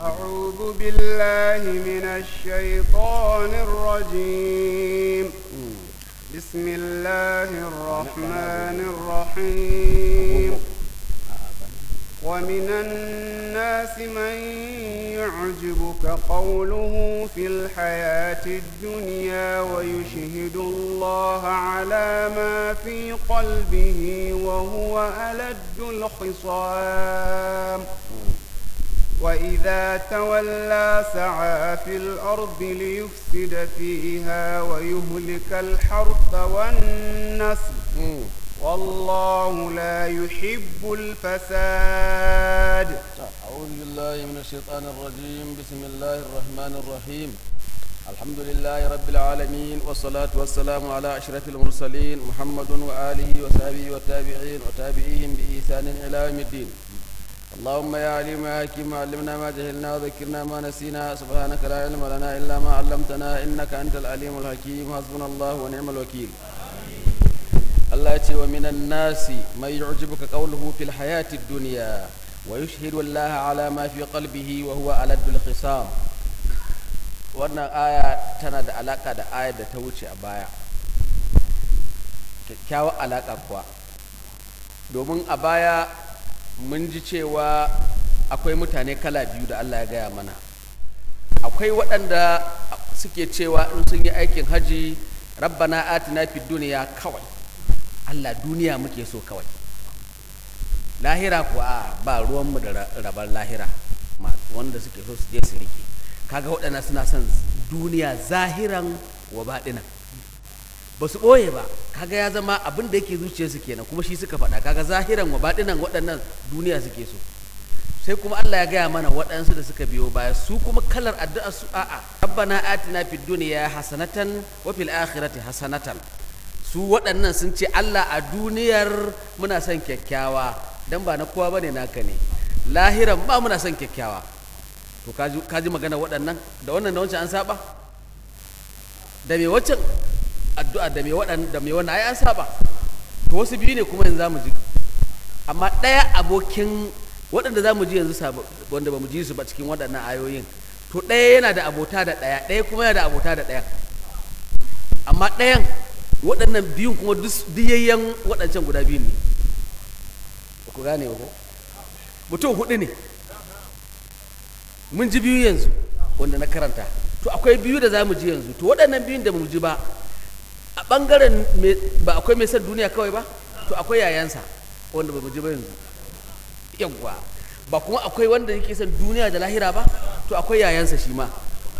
أعوذ بالله من الشيطان الرجيم بسم الله الرحمن الرحيم ومن الناس من يعجبك قوله في الحياة الدنيا ويشهد الله على ما في قلبه وهو ألد الخصام وإذا تولى سعى في الأرض ليفسد فيها ويهلك الحرث والنسل والله لا يحب الفساد أعوذ بالله من الشيطان الرجيم بسم الله الرحمن الرحيم الحمد لله رب العالمين والصلاة والسلام على أشرف المرسلين محمد وآله وصحبه والتابعين وتابعيهم بإحسان إلى يوم الدين اللهم يا عليم يا حكيم علمنا ما جهلنا وذكرنا ما نسينا سبحانك لا علم لنا إلا ما علمتنا إنك أنت العليم الحكيم حسبنا الله ونعم الوكيل Allah ce wa minan nasi mai yu'jibuka qawluhu fil hayati dunya wa yushhidu Allah ala ma fi qalbihi wa huwa aladul khisam wannan aya tana da alaka da ayar da ta wuce a baya kyakkyawar alaka kuwa domin a baya mun ji cewa akwai mutane kala biyu da Allah ya gaya mana akwai waɗanda suke cewa in sun yi aikin haji rabbana atina fid duniya kawai Allah duniya muke so kawai lahira kuwa ba ruwanmu da rabar lahira wanda suke so su je su rike kaga waɗanda suna son duniya zahiran wa baɗinan ba su ɓoye ba kaga ya zama abin da yake zuciyarsu kenan kuma shi suka faɗa kaga zahiran wa baɗinan waɗannan duniya suke so sai kuma Allah ya gaya mana waɗansu da suka biyo baya su kuma kalar addu'a su a'a rabbana atina fid dunya hasanatan wa fil akhirati hasanatan su waɗannan sun ce Allah a duniyar muna son kyakkyawa dan ba na kowa bane naka ne lahiran ba muna son kyakkyawa to kaji magana waɗannan da wannan da wancan an saba da me waccan addu'a da me waɗannan da me wannan ai an saba to wasu biyu ne kuma yanzu zamu ji amma ɗaya abokin waɗanda zamu ji yanzu wanda ba mu ji su ba cikin waɗannan ayoyin to ɗaya yana da abota da ɗaya ɗaya kuma yana da abota da ɗaya amma ɗayan waɗannan biyun kuma diyayyen waɗancan guda biyun ne ku gane ko mutum hudu ne mun ji biyu yanzu wanda na karanta to akwai biyu da za mu ji yanzu to waɗannan biyun da mu ji ba a ɓangaren ba akwai mai son duniya kawai ba to akwai yayansa wanda ba mu ji ba yanzu yawwa ba kuma akwai wanda yake son duniya da lahira ba to akwai yayansa shi ma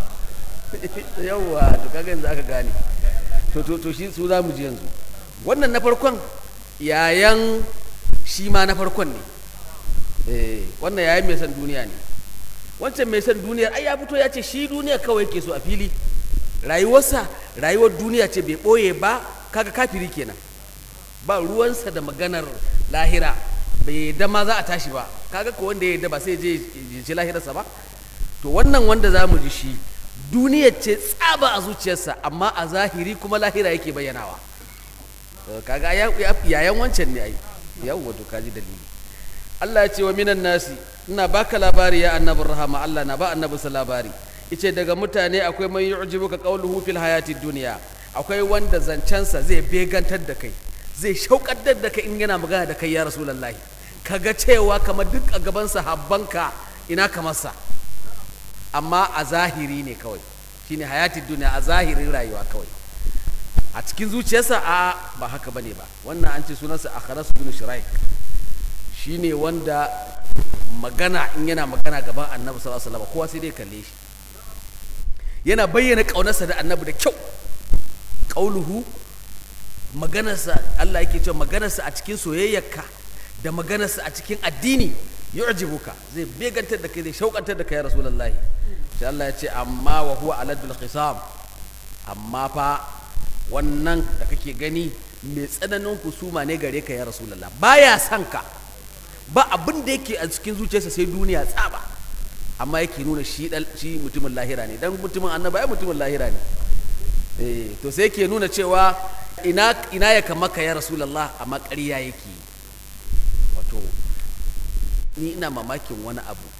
yawwa to kaga yanzu aka gane to to to shi su za mu ji yanzu wannan na farkon yayan shi ma na farkon ne eh wannan yayan mai san duniya ne wancan mai san duniyar ai ya fito ya ce shi duniya kawai ke so a fili rayuwarsa rayuwar duniya ce bai ɓoye ba kaga kafiri kenan ba ruwansa da maganar lahira bai yadda ma za a tashi ba kaga ko wanda ya yadda ba sai je je lahirarsa ba to wannan wanda za mu ji shi duniyar ce tsaba a zuciyarsa amma a zahiri kuma lahira yake bayyanawa kaga yayan wancan ne ai yawwa to kaji dalili Allah ya ce wa minan nasi ina baka labari ya annabin rahama Allah na ba annabi sa labari ice daga mutane akwai man yu'jibuka qawluhu fil hayati dunya akwai wanda zancensa zai begantar da kai zai shauƙaddar da kai in yana magana da kai ya rasulullahi kaga cewa kamar duk a gaban sahabbanka ina kamar sa amma a zahiri ne kawai shine hayatin duniya a zahirin rayuwa kawai a cikin zuciyarsa a ba haka bane ba wannan an ce sunansa akharas bin shuraik shine wanda magana in yana magana gaban annabi sallallahu alaihi wasallam kowa sai dai kalle shi yana bayyana kaunarsa da annabi da kyau qauluhu maganarsa Allah yake cewa maganarsa a cikin soyayyarka da maganarsa a cikin addini yu'jibuka zai begantar da kai zai shaukantar da kai ya rasulullahi sai Allah ya ce amma wa huwa aladul khisam amma fa wannan da kake gani mai tsananin husuma ne gare ka ya rasulullah baya son ka ba abin da yake a cikin zuciyarsa sai duniya tsaba amma yake nuna shi shi mutumin lahira ne dan mutumin annaba ai mutumin lahira ne eh to sai yake nuna cewa ina ina ya kamaka ya rasulullah amma ƙarya yake wato ni ina mamakin wani abu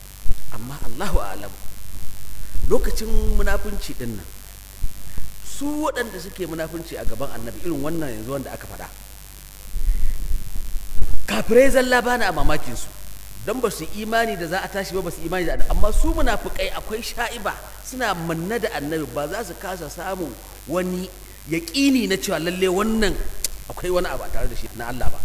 amma Allahu a'lam lokacin munafunci din nan su waɗanda suke munafunci a gaban annabi irin wannan yanzu wanda aka faɗa kafirai zalla bana a mamakin su don ba su imani da za a tashi ba ba su imani da annabi amma su munafukai akwai sha'iba suna manna da annabi ba za su kasa samun wani yaƙini na cewa lalle wannan akwai wani abu a tare da shi na Allah ba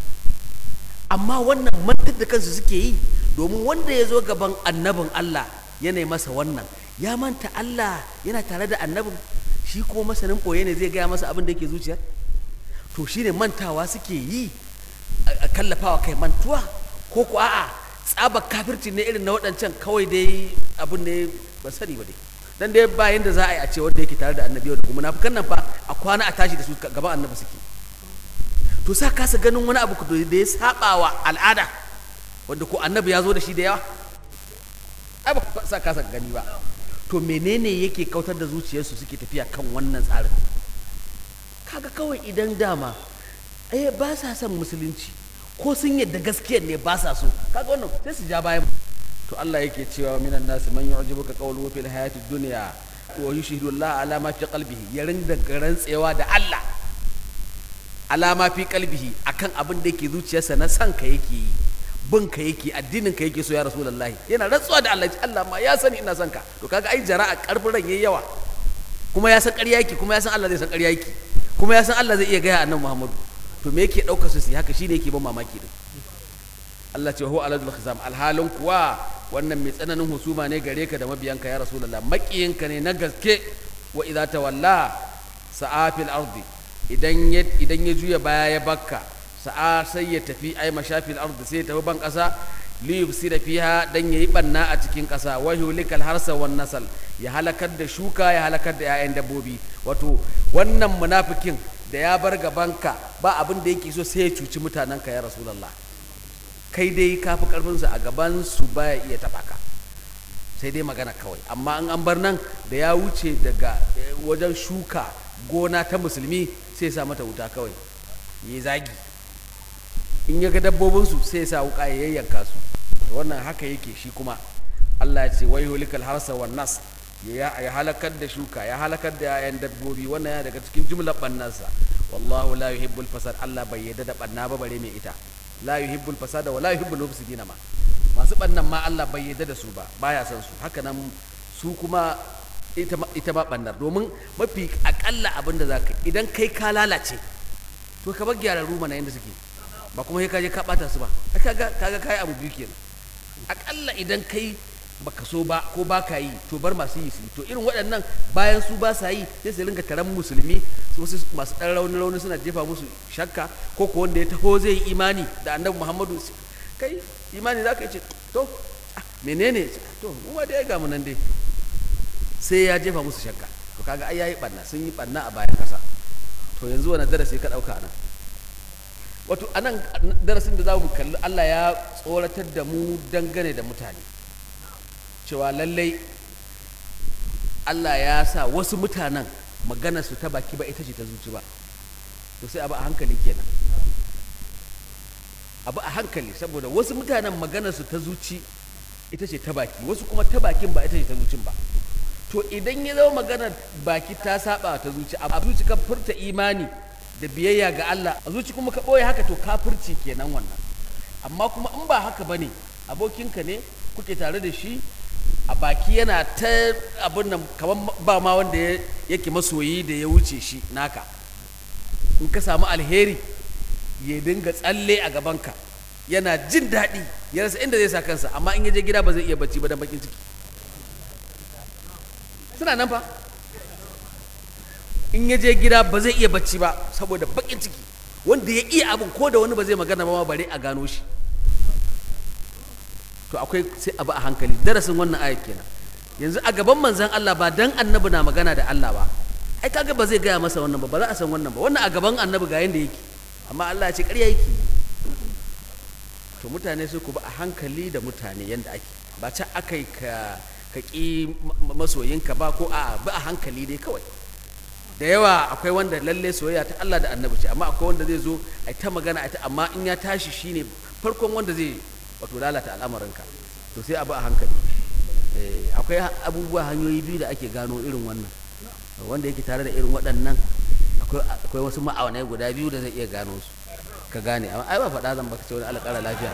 amma wannan mantar da kansu suke yi domin wanda ya zo gaban annabin Allah yana masa wannan ya manta Allah yana tare da annabin shi ko masanin ɓoye ne zai gaya masa abin da yake zuciyar to shine mantawa suke yi a kallafawa kai mantuwa ko ko a'a tsabar kafirci ne irin na waɗancan kawai dai abin ne ba sani ba dai dan dai bayan da za a yi a ce wanda yake tare da annabi da kuma munafikan nan fa a kwana a tashi da su gaban annabi suke to sa kasa ganin wani abu da ya saba wa al'ada wanda ko annabi ya zo da shi da yawa ai ba sa kasa gani ba to menene yake kautar da zuciyarsu suke tafiya kan wannan tsarin kaga kawai idan dama ai ba sa son musulunci ko sun yadda gaskiyar ne ba sa so kaga wannan sai su ja bayan to Allah yake cewa minan nasi man yu'jibuka qawluhu fil hayati dunya wa yushhidu Allah ala ma fi qalbihi ya rinda rantsewa da Allah alama fi qalbihi akan abin da yake zuciyarsa na san ka yake yi bin ka yake addinin ka yake so ya rasulullahi yana rantsuwa da Allah Allah ma ya sani ina son ka to kaga ai jara'a karfin ran yayi yawa kuma ya san ƙarya yake kuma ya san Allah zai san ƙarya yake kuma ya san Allah zai iya gaya annabi Muhammadu to me yake ɗaukar su haka shine yake ban mamaki din Allah ce huwa aladul khizam alhalin kuwa wannan mai tsananin husuma ne gare ka da mabiyanka ya rasulullah maƙiyinka ne na gaske wa idza tawalla sa'a fil ardi idan ya idan ya juya baya ya bakka sa'a sai ya tafi ai mashafil ardi sai ya tafi ban ƙasa li yufsida fiha dan yayi banna a cikin ƙasa wa yulikal harsa wan nasal ya halakar da shuka ya halakar da 'ya'yan dabbobi wato wannan munafikin da ya bar gabanka ba abin da yake so sai ya cuci mutanenka ya rasulullah kai dai ka fi karfinsu a gaban su baya iya taɓa ka sai dai magana kawai amma an an bar nan da ya wuce daga wajen shuka gona ta musulmi sai sa mata wuta kawai ya zagi in ya ga dabbobinsu sai sa wuka ya yayyanka su wannan haka yake shi kuma Allah ya ce wai hulikal harsa wan nas ya halakar da shuka ya halakar da yayan dabbobi wannan ya daga cikin jumlar bannansa wallahu la yuhibbul fasad Allah bai yarda da banna ba bare mai ita la yuhibbul fasada wa la yuhibbul mufsidina ma masu bannan ma Allah bai yarda da su ba baya son su haka nan su kuma ita ma ita ma bannar domin mafi akalla abin da zaka idan kai ka lalace to ka bar gyararru mana yanda suke ba kuma sai ka je ka bata su ba kaga kaga kai abu biyu kenan akalla idan kai baka so ba ko ba ka yi to bar masu yi su to irin waɗannan bayan su ba sa yi sai su ringa taron musulmi wasu masu ɗan rauni rauni suna jefa musu shakka ko ko wanda ya taho zai yi imani da annabi muhammadu kai imani za ka yi ce to menene to mu ma dai ga mu nan dai sai ya jefa musu shakka to kaga ai yayi barna sun yi barna a bayan kasa to yanzu wani darasi ka ɗauka anan wato anan darasin da za mu kalli Allah ya tsoratar da mu dangane da mutane cewa lallai Allah ya sa wasu mutanen magana su ta baki ba ita ce ta zuci ba to sai abu a hankali kenan abu a hankali saboda wasu mutanen magana su ta zuci ita ce ta baki wasu kuma ta bakin ba ita ce ta zucin ba to idan ya zama maganar baki ta saba ta zuci a zuci ka furta imani da biyayya ga Allah a zuci kuma ka ɓoye haka to kafirci kenan wannan amma kuma in ba haka bane abokinka ne kuke tare da shi a baki yana ta abin nan kamar ba ma wanda yake masoyi da ya wuce shi naka in ka samu alheri ya dinga tsalle a gabanka yana jin daɗi ya rasa inda zai sa kansa amma in ya je gida ba zai iya bacci ba dan bakin ciki suna nan fa in ya je gida ba zai iya bacci ba saboda bakin ciki wanda ya iya abin ko da wani ba zai magana ba ma bare a gano shi to akwai sai abu a hankali darasin wannan ayat kenan yanzu a gaban manzon Allah ba dan annabi na magana da Allah ba ai kaga ba zai gaya masa wannan ba ba za a san wannan ba wannan a gaban annabi ga yanda yake amma Allah ya ce ƙarya yake to mutane su ku ba a hankali da mutane yanda ake ba ca aka yi ka ka ƙi masoyinka ba ko a ba a hankali dai kawai da yawa akwai wanda lalle soyayya ta Allah da annabi ce amma akwai wanda zai zo a ta magana a ta amma in ya tashi shine farkon wanda zai wato lalata al'amarinka to sai abu a hankali akwai abubuwa hanyoyi biyu da ake gano irin wannan wanda yake tare da irin waɗannan akwai wasu ma'aunai guda biyu da zai iya gano su ka gane amma ai ba faɗa zan baka ce wani alƙara lafiya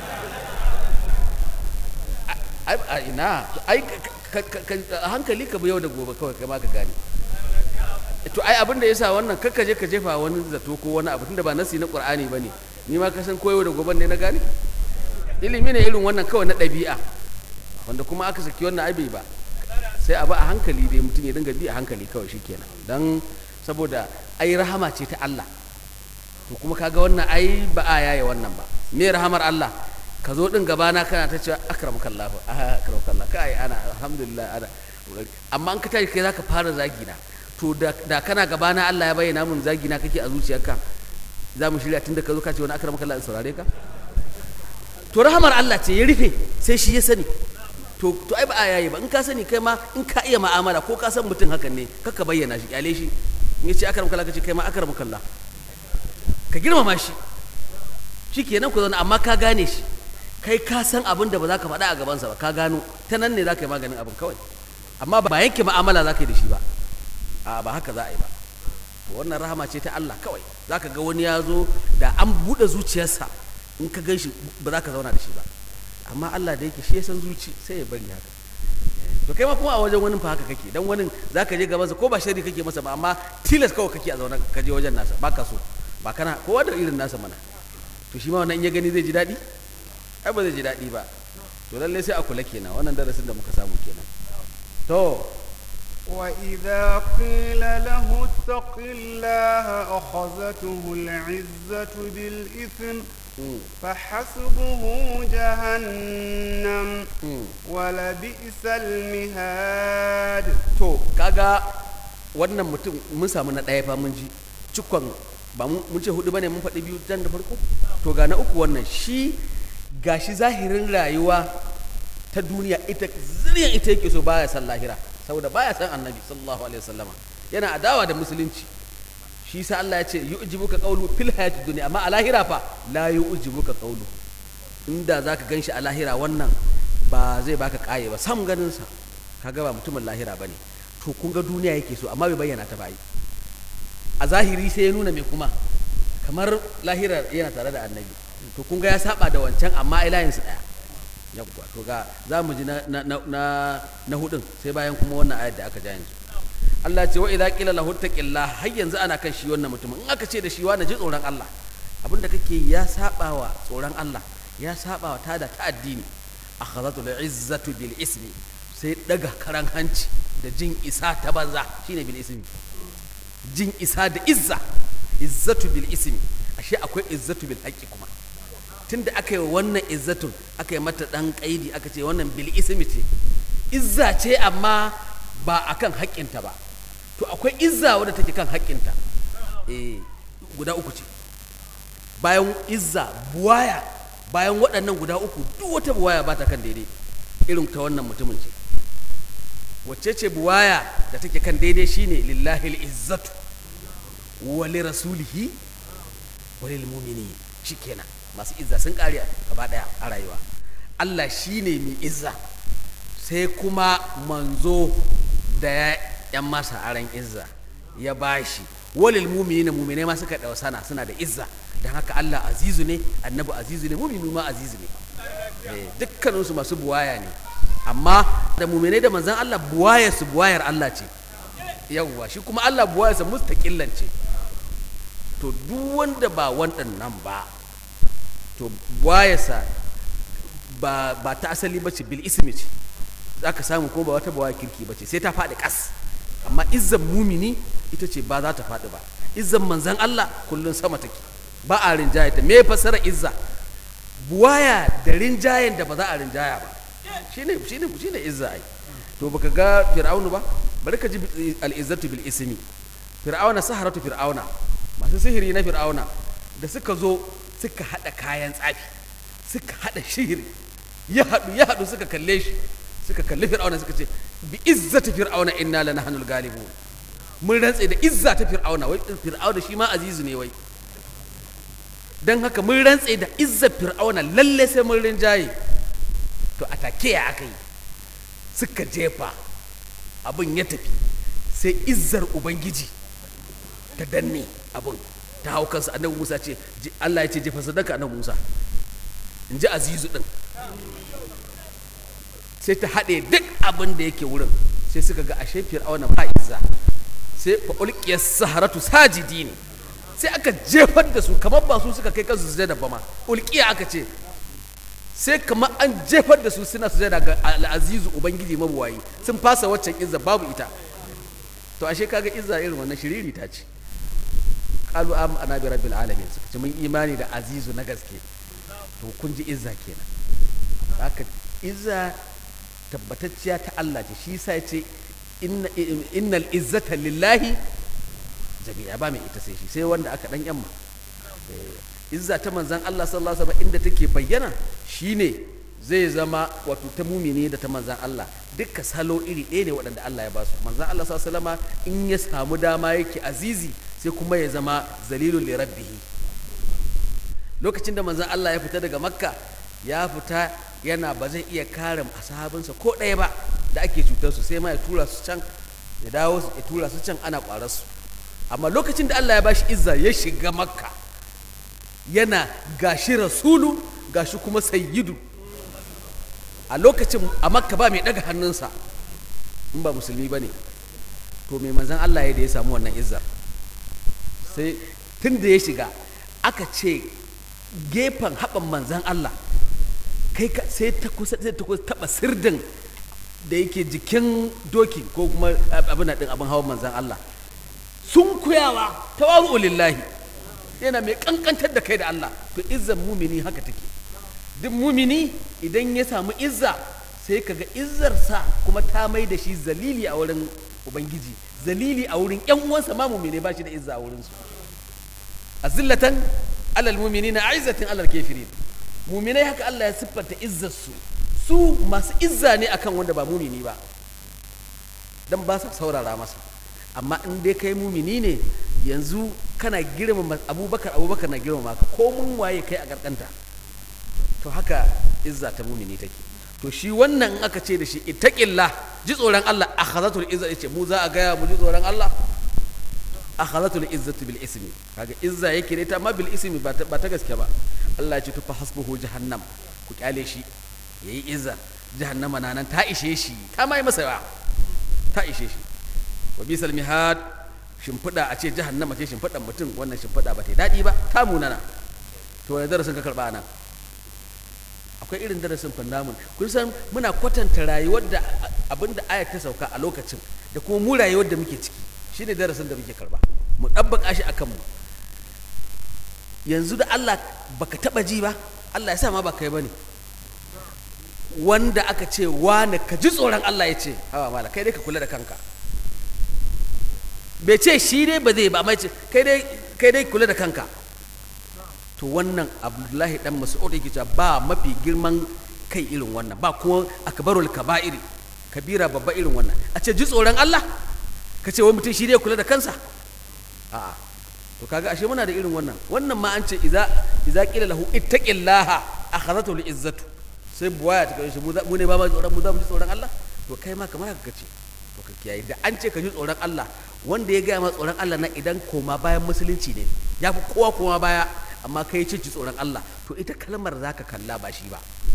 ai a ina ai a hankali ka bi yau da gobe kawai kai ma ka gane to ai abin da yasa wannan kakka je ka jefa wani zato ko wani abu tunda ba nasi na qur'ani bane ni ma ka san koyo da gobe ne na gane ilimi ne irin wannan kawai na ɗabi'a wanda kuma aka saki wannan ai bai ba sai a ba a hankali dai mutum ya dinga bi a hankali kawai shikenan dan saboda ai rahama ce ta Allah to kuma kaga wannan ai ba a yaye wannan ba me rahamar Allah ka zo din gabana kana ta cewa akramakallahu akramakallahu kai ana alhamdulillah ana amma an ka tashi kai zaka fara zagi na to da kana gabana Allah ya bayyana mun zagi na kake a zuciyarka za mu shirya tun da ka zo ka ce wani akramakallahu in saurare ka to rahamar Allah ce ya rufe sai shi ya sani to to ai ba a yayi ba in ka sani kai ma in ka iya ma'amala ko ka san mutum hakan ne kaka bayyana shi kyale shi in ya ce akramakallahu ka ce kai ma akramakallahu ka girmama shi shi kenan ku zauna amma ka gane shi kai ka san abin da ba za ka faɗa a gabansa ba ka gano ta nan ne za ka yi maganin abin kawai amma ba yanke ma'amala za ka yi da shi ba a ba haka za a yi ba to wannan rahama ce ta Allah kawai za ka ga wani ya zo da an buɗe zuciyarsa in ka gan shi ba za ka zauna da shi ba amma Allah da yake shi ya san zuci sai ya bari haka to kai ma kuma a wajen wani fa haka kake dan wani za ka je gabansa ko ba shari kake masa ba amma tilas kawai kake a zaune ka je wajen nasa ba ka so ba kana kowa da irin nasa mana to shi ma wannan in ya gani zai ji daɗi ai ba zai ji daɗi ba to lallai sai a kula kenan wannan darasin da muka samu kenan to وإذا قيل له اتق الله أخذته العزة بالإثم فحسبه جهنم ولبئس المهاد to kaga wannan mutum mun samu na ɗaya fa mun ji cikon ba mun ce hudu bane mun faɗi biyu dan da farko to ga na uku wannan shi gashi zahirin rayuwa ta duniya ita zuriyan ita yake so baya san lahira saboda baya san annabi sallallahu alaihi wasallama yana adawa da musulunci shi sa Allah ya ce yu'jibuka qawlu fil hayati dunya amma a lahira fa la yu'jibuka qawlu inda zaka ganshi a lahira wannan ba zai baka kaye ba sam ganin sa kaga ba mutumin lahira bane to kun ga duniya yake so amma bai bayyana ta bai a zahiri sai ya nuna mai kuma kamar lahira yana tare da annabi to kun ga ya saba da wancan amma ai layin su daya yawwa to ga za mu ji na na na na hudun sai bayan kuma wannan ayat da aka ja yanzu Allah ce wa idza qila lahu taqillah har yanzu ana kan shi wannan mutumin in aka ce da shi wani ji tsoron Allah abinda kake ya saba wa tsoron Allah ya saba wa tada ta addini akhadhatu izzatu bil ismi sai daga karan hanci da jin isa ta banza shine bil ismi jin isa da izza izzatu bil ismi ashe akwai izzatu bil haqqi kuma tunda aka yi wannan izzatun aka yi mata dan kaidi aka ce wannan bil ismi ce izza ce amma ba akan haƙƙinta ba to akwai izza wadda take kan haƙƙinta eh guda uku ce bayan izza buwaya bayan waɗannan guda uku duk wata buwaya ba ta kan daidai irin ta wannan mutumin ce wacce ce buwaya da take kan daidai shine lillahi izzatu wa li rasulihi wa lil mu'minin shikenan masu izza sun kare gaba daya a rayuwa Allah shine mai izza sai kuma manzo da ya yan masa aran izza ya bashi walil mu'minin mu'minai ma suka sana suna da izza dan haka Allah azizu ne annabi azizu ne mu'minu ma azizu ne dukkaninsu masu buwaya ne amma da muminai da manzan Allah buwayarsu buwayar Allah ce yawwa shi kuma Allah buwayarsa mustaƙillan ce to duk wanda ba waɗannan ba to buwayarsa ba, ba ta asali ba ce bil ismi ce za ka samu ko ba wata buwaya kirki ba ce sai ta faɗi ƙas amma izzan mumini ita ce ba za ta faɗi ba izzan manzan Allah kullum sama take ba a rinjaye ta me fasara izza buwaya da rinjayen da ba za a rinjaya ba shine shine shine izza ai to baka ga fir'aunu ba bari ka ji al-izzatu bil ismi fir'auna saharatu fir'auna masu sihiri na fir'auna da suka zo suka hada kayan tsafi suka hada shihiri ya hadu ya hadu suka kalle shi suka kalli fir'auna suka ce bi izzati fir'auna inna lanahnul galibun mun rantse da izza ta fir'auna wai fir'auna shi ma azizu ne wai don haka mun rantse da izzar fir'auna lalle sai mun rinjaye to a take ya aka yi suka jefa abin ya tafi sai izzar ubangiji ta danne abin ta hau kansa annabi musa ce je- allah ya ce jefa sadaka annabi musa in ji azizu din sai ta haɗe duk abin da yake wurin sai suka ga ashe fir'auna ba izza sai fa ulqiya saharatu sajidi ne sai aka jefar da su kamar ba su suka kai kansu sujada ba ma ulqiya aka ce sai kamar an jefar da su suna sujada ga al'azizu ubangiji mabuwayi sun fasa waccan izza babu ita to ashe kaga izza irin wannan shiriri ta ce qalu am ana bi rabbil alamin suka ce mun imani da azizu na gaske to kun ji izza kenan haka izza tabbatacciya ta Allah ce shi sa ya ce inna innal izzata lillahi jami'a ba mai ita sai shi sai wanda aka dan yamma Eh, izza ta manzan Allah sallallahu alaihi wasallam inda take bayyana shine zai zama wato ta mumini da ta manzan Allah dukkan salo iri ɗaya ne waɗanda Allah ya ba su manzan Allah sallallahu alaihi wasallam in ya samu dama yake azizi sai kuma ya zama zalilul li rabbihi lokacin da manzan Allah ya fita daga makka ya fita yana ba zai iya kare ashabinsa ko ɗaya ba da ake cutar su sai ma ya tura su can ya dawo su- ya tura su can ana ƙwarar su amma lokacin da Allah ya bashi izza ya shiga makka yana gashi rasulu gashi kuma sayyidu a lokacin a makka ba mai ɗaga hannunsa in ba musulmi ba ne to mai manzan Allah ya da ya samu wannan izzar sai tun da ya shiga aka ce gefen haɓan manzan Allah kai ka sai ta kusa sai ta kusa taɓa sirdin da yake jikin doki ko kuma abin ɗin abin hawan manzan Allah sun kuyawa tawazu lillahi yana mai kankantar da kai da Allah to izzan mumini haka take duk mumini idan ya samu izza sai kaga izzarsa kuma ta mai da shi zalili a wurin ubangiji zalili a wurin yan uwansa ma mumine ba shi da izza a wurin su azillatan alal muminina aizatin alal kafirin muminai haka Allah ya siffanta izzar su su masu izza ne akan wanda ba mumini ba dan ba sa saurara masa amma in dai kai mumini ne yanzu kana girmama abubakar abubakar na girmama ka ko mun waye kai a karkanta to haka izza ta mumini take to shi wannan in aka ce da shi ittaqillah ji tsoron Allah akhazatul izza yace mu za a gaya mu ji tsoron Allah akhazatul izzatu bil ismi kaga izza yake ne ta amma bil ismi ba ta, ba ta gaske ba Allah ya ce to fa hasbuhu jahannam ku kyale shi yayi izza jahannama na nan ta ishe shi ta mai masa ba ta ishe shi wa bisal mihad shimfiɗa a ce jahannama ce shimfiɗan mutum wannan shimfiɗa ba ta yi daɗi ba ta munana to wani darasin ka karɓa nan akwai irin darasin fannamun kun san muna kwatanta rayuwar da abin da ayat ta sauka a lokacin da kuma mu rayuwar da muke ciki shine darasin da muke karɓa mu ɗabbaka shi akan mu yanzu da Allah baka taɓa ji ba Allah ya sa ma ba kai bane wanda aka ce wane ka ji tsoron Allah ya ce hawa mala kai dai ka kula da kanka bai ce shi dai ba zai ba amma ya ce kai dai kai dai kula da kanka to wannan abdullahi dan mas'ud yake cewa ba mafi girman kai irin wannan ba kuma akbarul kaba'iri kabira babba irin wannan a ce ji tsoron Allah ka ce wai mutum shi dai kula da kansa a'a to kaga ashe muna da irin wannan wannan ma an ce idza idza qila lahu ittaqillaha akhadhatu izzatu sai buwaya ta kai shi mu za- mu ne ba ma tsoron mu za mu ji tsoron Allah to kai ma kamar haka kace to ka kiyaye da an ce ka ji tsoron Allah wanda ya gaya ma tsoron Allah na idan koma bayan musulunci ne ya fi kowa koma baya amma kai ce ji tsoron Allah to ita kalmar za ka kalla ba shi ba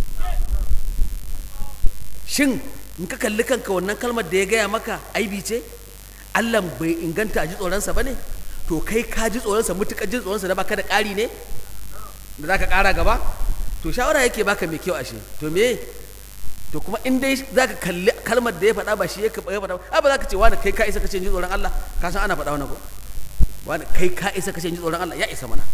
shin in ka kalli kanka wannan kalmar da ya gaya maka aibi ce Allah bai inganta a ji tsoronsa ba ne to kai ka ji tsoronsa mutuƙar ji tsoronsa da baka da ƙari ne da za ka ƙara gaba to shawara yake baka mai kyau ashe to me to kuma in dai za ka kalli kalmar da ya faɗa ba shi ya faɗa ba a ba za ka ce wani kai ka isa ka ce ji tsoron Allah ka san ana faɗa wani ko wani kai ka isa ka ce ji tsoron Allah ya isa mana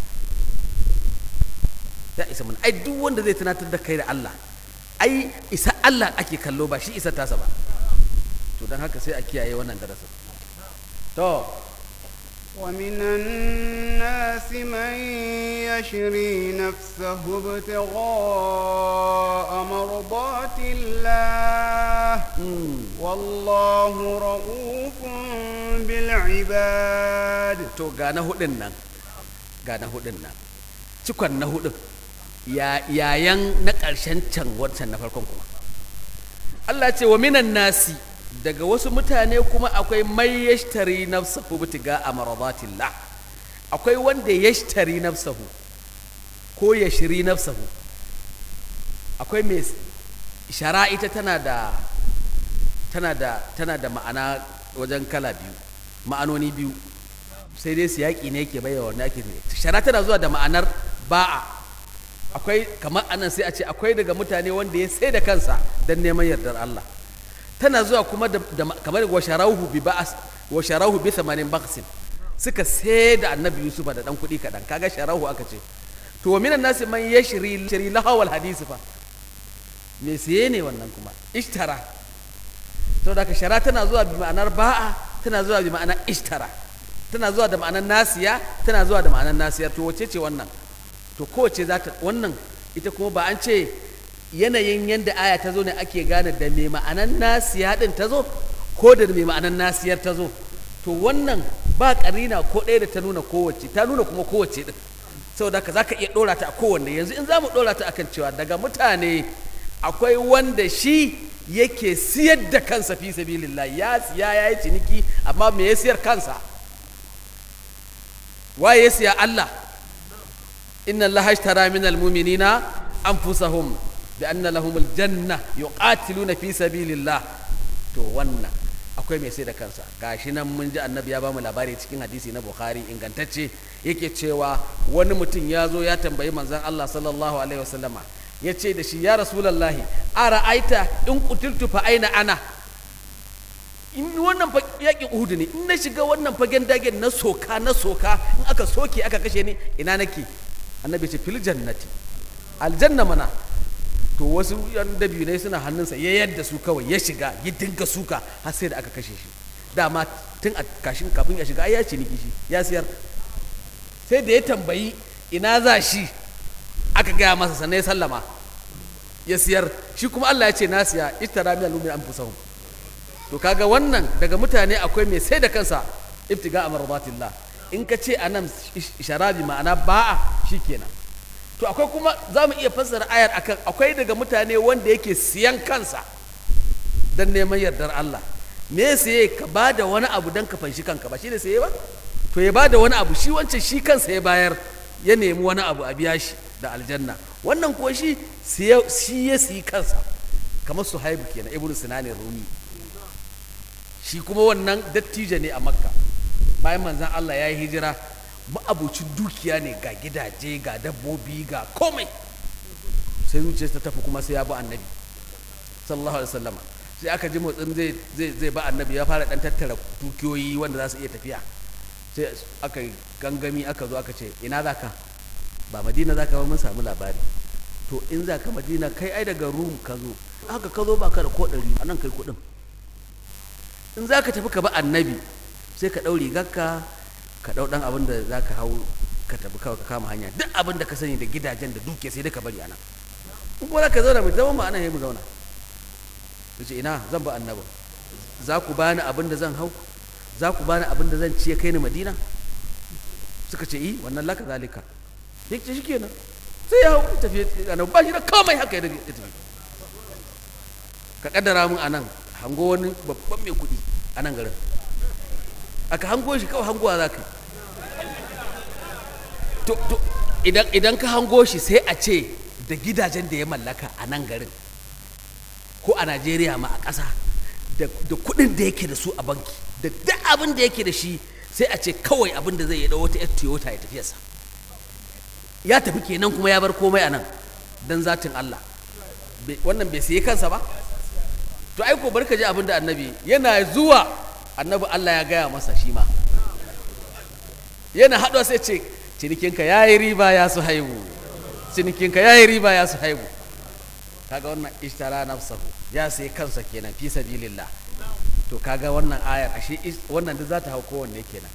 ya isa mana ai duk wanda zai tunatar da kai da Allah ai isa Allah ake kallo ba shi isa tasa ba to don haka sai a kiyaye wannan darasin to ومن الناس من يشري نفسه ابتغاء مرضات الله والله رؤوف بالعباد to ga na hudun nan ga na hudun nan cikon na hudun ya yayan na ƙarshen can wancan na farkon kuma Allah ce wa minan nasi daga wasu mutane kuma akwai mai yashtari nafsahu bitiga a maradatillah akwai wanda yashtari nafsahu ko yashri nafsahu akwai mai shara ita tana da tana da tana da ma'ana wajen kala biyu ma'anoni biyu sai dai siyaki ne yake bayyana wanda ake ne shara tana zuwa da ma'anar ba'a akwai kamar anan sai a ce akwai daga mutane wanda ya sai da kansa don neman yardar Allah tana zuwa kuma da, da kamar wa sharahu bi ba'as wa sharahu bi thamanin baqsin suka sai da annabi Yusuf da dan kuɗi kaɗan kaga sharahu aka ce to wa minan nasi man yashri shari lahawal hadisi fa me siye ne wannan kuma ishtara to da ka shara tana zuwa bi ma'anar ba'a tana zuwa bi ma'anar ishtara tana zuwa da ma'anar nasiya tana zuwa da ma'anar nasiya to wace ce wannan to kowace za ta wannan ita kuma ba an ce yanayin yadda aya ta zo ne ake gane da mai ma'anar nasiya din ta zo ko da mai ma'anar nasiyar ta zo to wannan ba karina ko ɗaya da ta nuna kowace ta nuna kuma kowace din saboda haka za ka iya ɗora ta a kowanne yanzu in za mu ɗora ta akan cewa daga mutane akwai wanda shi yake siyar da kansa fi sabilillah ya siya ya yi ciniki amma me ya siyar kansa waye ya siya Allah inna Allah ashtara min almu'minina anfusahum bi anna lahum aljanna yuqatiluna fi sabilillah to wannan akwai mai sai da kansa gashi nan mun ji annabi ya bamu labari cikin hadisi na bukhari ingantacce yake cewa wani mutum ya zo ya tambayi manzon Allah sallallahu alaihi wasallama ya ce da shi ya rasulallahi a ra'aita in kutiltu fa aina ana in wannan yaƙin uhudu ne in na shiga wannan fagen dagen na soka na soka in aka soke aka kashe ni ina nake annabi ce fil jannati aljanna mana to wasu yan dabinai suna hannunsa ya yadda su kawai ya shiga ya dinga suka har sai da aka kashe shi dama tun a kashin kafin ya shiga ai ya ciniki shi ya siyar sai da ya tambayi ina za shi aka gaya masa sannan ya sallama ya siyar shi kuma Allah ya ce na siya ishtara min al-mu'min anfusahum to kaga wannan daga mutane akwai mai sai da kansa ibtiga amradatillah in ka ce anan sharabi ma'ana ba'a shikenan to akwai kuma za mu iya fassara ayar akan akwai daga mutane wanda yake siyan kansa don neman yardar Allah me saye ka ba da wani abu don ka fanshi kanka ba shi ne saye ba to ya ba da wani abu shi wancan shi kansa ya bayar ya nemi wani abu a biya shi da aljanna wannan kuwa shi shi ya siyi kansa kamar su haibu kenan ibnu sinanin rumi shi kuma wannan dattijo ne a makka bayan manzan Allah ya yi hijira ma'abucin dukiya ne ga gidaje ga dabbobi ga komai sai zuciyarsa ta tafi kuma sai ya bi annabi sallallahu alaihi wasallama sai aka ji motsin zai zai zai ba annabi ya fara dan tattara dukiyoyi wanda za su iya tafiya sai aka gangami aka zo aka ce ina za ka ba madina za ka ba mun samu labari to in za ka madina kai ai daga rum ka zo haka ka zo ba ka da ko ɗari a nan kai kuɗin in za ka tafi ka bi annabi sai ka ɗau rigarka ka ɗau ɗan abin da za ka hau ka tafi kawai ka kama hanya duk abin da ka sani da gidajen da duke sai dai ka bari ana in kuma za ka zauna mai zama ma ana mu zauna ya ce ina zan ba annabin za ku bani abin da zan hau za ku bani abin da zan ciye kai ni madina suka ce i wannan laka zalika ya ce shi kenan sai ya hau tafi annabi ba shi da komai haka ya tafi ka kaddara mun anan hango wani babban mai kuɗi a nan garin aka hango shi kawai hangowa za ka yi to to idan idan ka hango shi sai a ce da gidajen da ya mallaka a nan garin ko a najeriya ma a ƙasa da kuɗin da yake da su a banki da duk abin da yake da shi sai a ce kawai abin da zai yi wata yar toyota ya tafiyarsa ya tafi kenan kuma ya bar komai a nan don zatin allah wannan bai sayi kansa ba to ai ko barka ji abin da annabi yana zuwa annabi Allah ya gaya masa shi ma yana haɗuwa sai ce cinikinka ya yi riba ya su haihu cinikinka ya yi riba ya su haihu kaga wannan ishtara nafsahu ya sai kansa kenan fi sabilillah to kaga wannan ayar ashe wannan da za ta hau kowanne kenan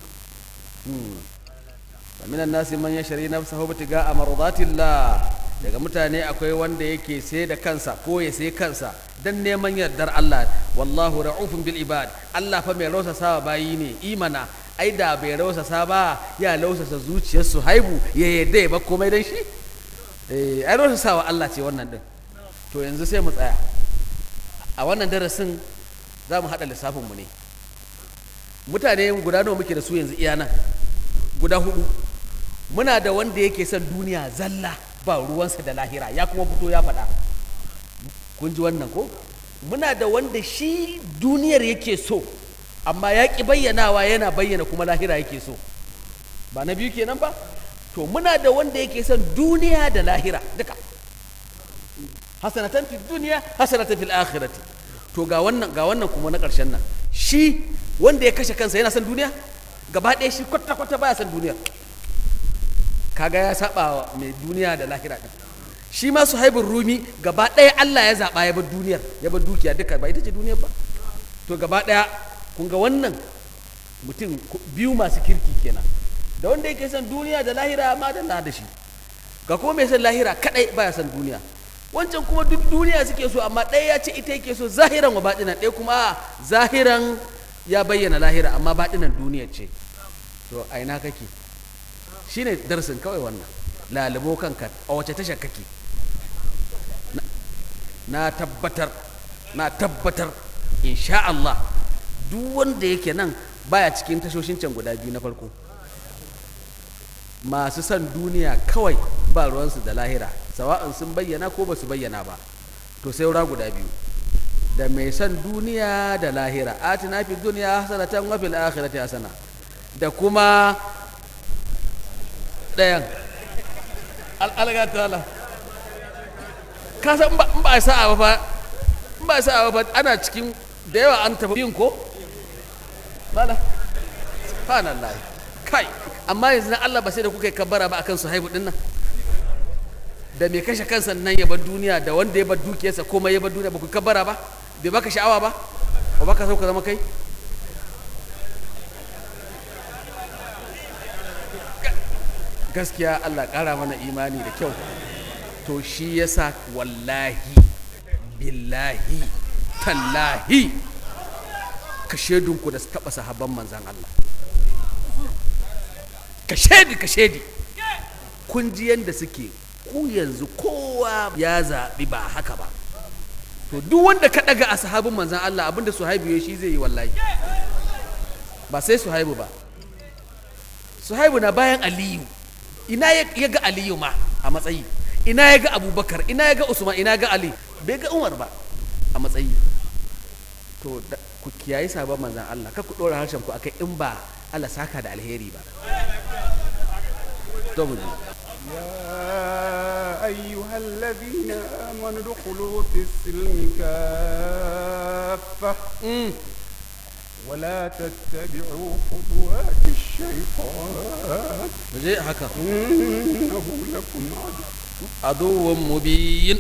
ومن الناس من يشري نفسه ابتغاء مرضات الله daga mutane akwai wanda yake sai da kansa ko ya sai kansa dan neman yardar Allah wallahu ra'ufun bil ibad Allah fa mai rausasa bayi ne imana ai da bai rausasa ba ya lausasa zuciyar su haibu ya yadda ya ba komai dan shi eh ai rausasa wa Allah ce wannan din to yanzu sai mu tsaya a wannan darasin za mu haɗa lissafinmu ne mutane guda nawa muke da su yanzu iya nan guda hudu muna da wanda yake son duniya zalla ba ruwansa da lahira ya kuma fito ya faɗa kun ji wannan ko muna da wanda shi duniyar yake so amma ya ƙi bayyanawa yana bayyana kuma lahira yake so ba na biyu kenan ba to muna da wanda yake son duniya da lahira duka hasanatan fi duniya hasanatan fil akhirati to ga wannan ga wannan kuma na ƙarshen nan shi wanda ya kashe kansa yana son duniya gaba ɗaya shi kwata kwata baya son duniya kaga ya saba wa mai duniya da lahira din shi ma suhaibun rumi gaba ɗaya Allah ya zaɓa ya bar duniyar ya bar dukiya duka ba ita ce duniyar ba to gaba ɗaya kun ga wannan mutum biyu masu kirki kenan da wanda yake son duniya da lahira ma da da shi ga kuma mai son lahira kadai baya son duniya wancan kuma duk duniya suke so amma ɗaya ya ce ita yake so zahiran wa baɗinan ɗaya kuma zahiran ya bayyana lahira amma baɗinan duniya ce to a ina kake shine darasin kawai wannan lalubo kanka a wace tasha kake na tabbatar na tabbatar insha Allah duk wanda yake nan baya cikin tashoshin can guda biyu na farko masu son duniya kawai ba ruwansu da lahira sawa'an sun bayyana ko ba su bayyana ba to sai wura guda biyu da mai son duniya da lahira atina fi duniya hasanatan wa fil akhirati hasana da kuma ɗayan al'alga ta'ala ka san in ba a sa'a ba in ba a sa'a ba ana cikin da yawa an tafi yin ko bala subhanallah kai amma yanzu na Allah ba sai da kuka yi kabbara ba akan su haibu dinnan da mai kashe kansa nan ya bar duniya da wanda ya bar dukiyarsa komai ya bar duniya ba ku kabbara ba bai baka sha'awa ba ba baka so ka zama kai gaskiya Allah ƙara mana imani da kyau to shi yasa wallahi billahi tallahi ka shaidunku da taɓa sahabban manzan Allah ka shaidi ka shaidi kun ji yadda suke ku yanzu kowa ya zaɓi ba haka ba to duk wanda ka ɗaga a sahabin manzan Allah abinda suhaibu ya shi zai yi wallahi ba sai suhaibu ba suhaibu na bayan aliyu ina ya ga aliyu ma a matsayi ina ya ga abubakar ina ya ga usman ina ga ali bai ga umar ba a matsayi to ku kiyayi sabon manzan Allah ka ku ɗora harshen ku akai in ba Allah saka da alheri ba to mu يا أيها الذين آمنوا ادخلوا في السلم كافة ولا تتبعوا خطوات الشيطان je haka إنه لكم عدو aduwwun mubin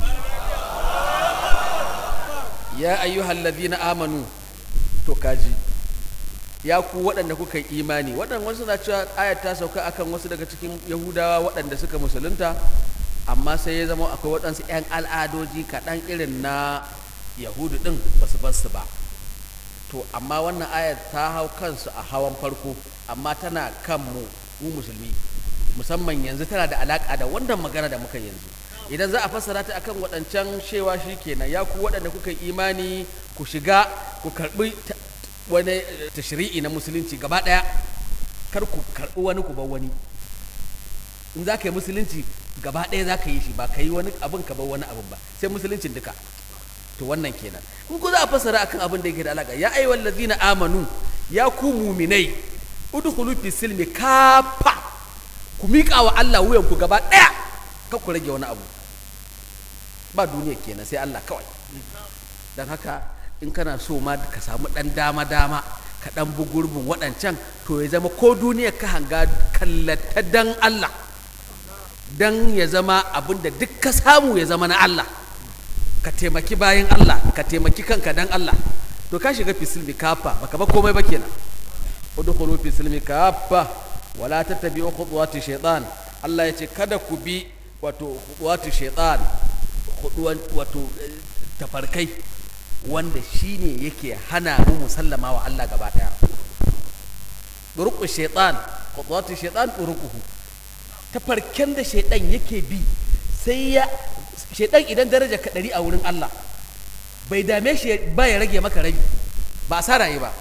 ya ayyuhal ladina amanu to kaji ya ku waɗanda kuka yi imani waɗanda wasu na cewa ayat ta sauka akan wasu daga cikin yahudawa waɗanda suka musulunta amma sai ya zama akwai waɗansu 'yan al'adoji kaɗan irin na yahudu ɗin ba su basu ba to amma wannan ayat ta hau kansu a hawan farko amma tana kan mu mu musulmi musamman yanzu tana da alaƙa da wannan magana da muka yanzu idan za a fassara ta akan waɗancan shewa shi kenan ya ku waɗanda kuka yi imani ku shiga ku karɓi ta- wani eh, tashri'i na musulunci gaba ɗaya kar ku karɓi wani ku bar wani in za ka yi musulunci gaba ɗaya za ka yi shi ba ka yi wani abin ka bar wani abin ba sai musuluncin duka to wannan kenan in ku za a fassara akan abin da yake da alaƙa ya ayyuhal ladzina amanu ya ku muminai udkhulu fi silmi kafa ku miƙa wa Allah wuyan ku gaba ɗaya kar ku rage wani abu ba duniya kenan sai Allah kawai don haka in kana so ma ka samu ɗan dama dama ka ɗan bi gurbin waɗancan to ya zama ko duniya ka hanga kallata dan Allah dan ya zama abin da duk ka samu ya zama na Allah ka taimaki bayan Allah ka taimaki kanka dan Allah to ka shiga fisilmi kafa baka ba komai ba kenan udkhulu fi silmi kafa wala tattabi'u khutuwati shaytan Allah ya ce kada ku bi wato khutuwati shaytan khutuwan wato eh, tafarkai wanda shine yake hana mu musallama wa Allah gaba daya duruqu shaytan khutuwati shaytan duruquhu tafarken da shaytan yake bi sai ya shaytan idan daraja ka dari a wurin Allah bai dame shi ba ya rage maka rabi ba sa raye ba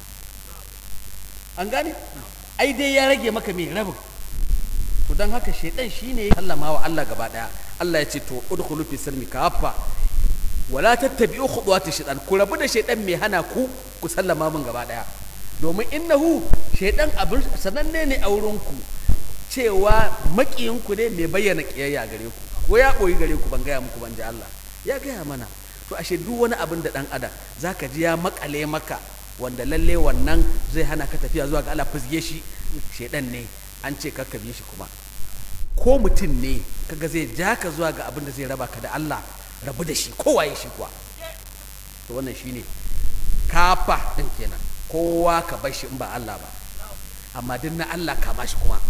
an gane ai dai ya rage maka mai rabin to don haka shaidan shine sallama wa Allah gaba daya Allah ya ce to udkhulu fi silmi kafa wala tattabi'u khutuwati shaitan ku rabu da shaidan mai hana ku ku sallama min gaba daya domin innahu shaidan abin sananne ne a wurin ku cewa makiyin ku ne mai bayyana kiyayya gare ku ko ya boyi gare ku ban gaya muku ban ji Allah ya gaya mana to ashe duk wani abin da dan adam zaka ji ya makale maka wanda lalle wannan zai hana ka tafiya zuwa ga Allah fizge shi shaidan ne an ce kakka bi shi kuma ko mutum ne kaga zai ja ka zuwa ga abin da zai raba ka da Allah rabu da shi kowaye shi kuwa to wannan shine kafa din kenan kowa ka bar shi in ba Allah ba amma duk na Allah kama shi kuma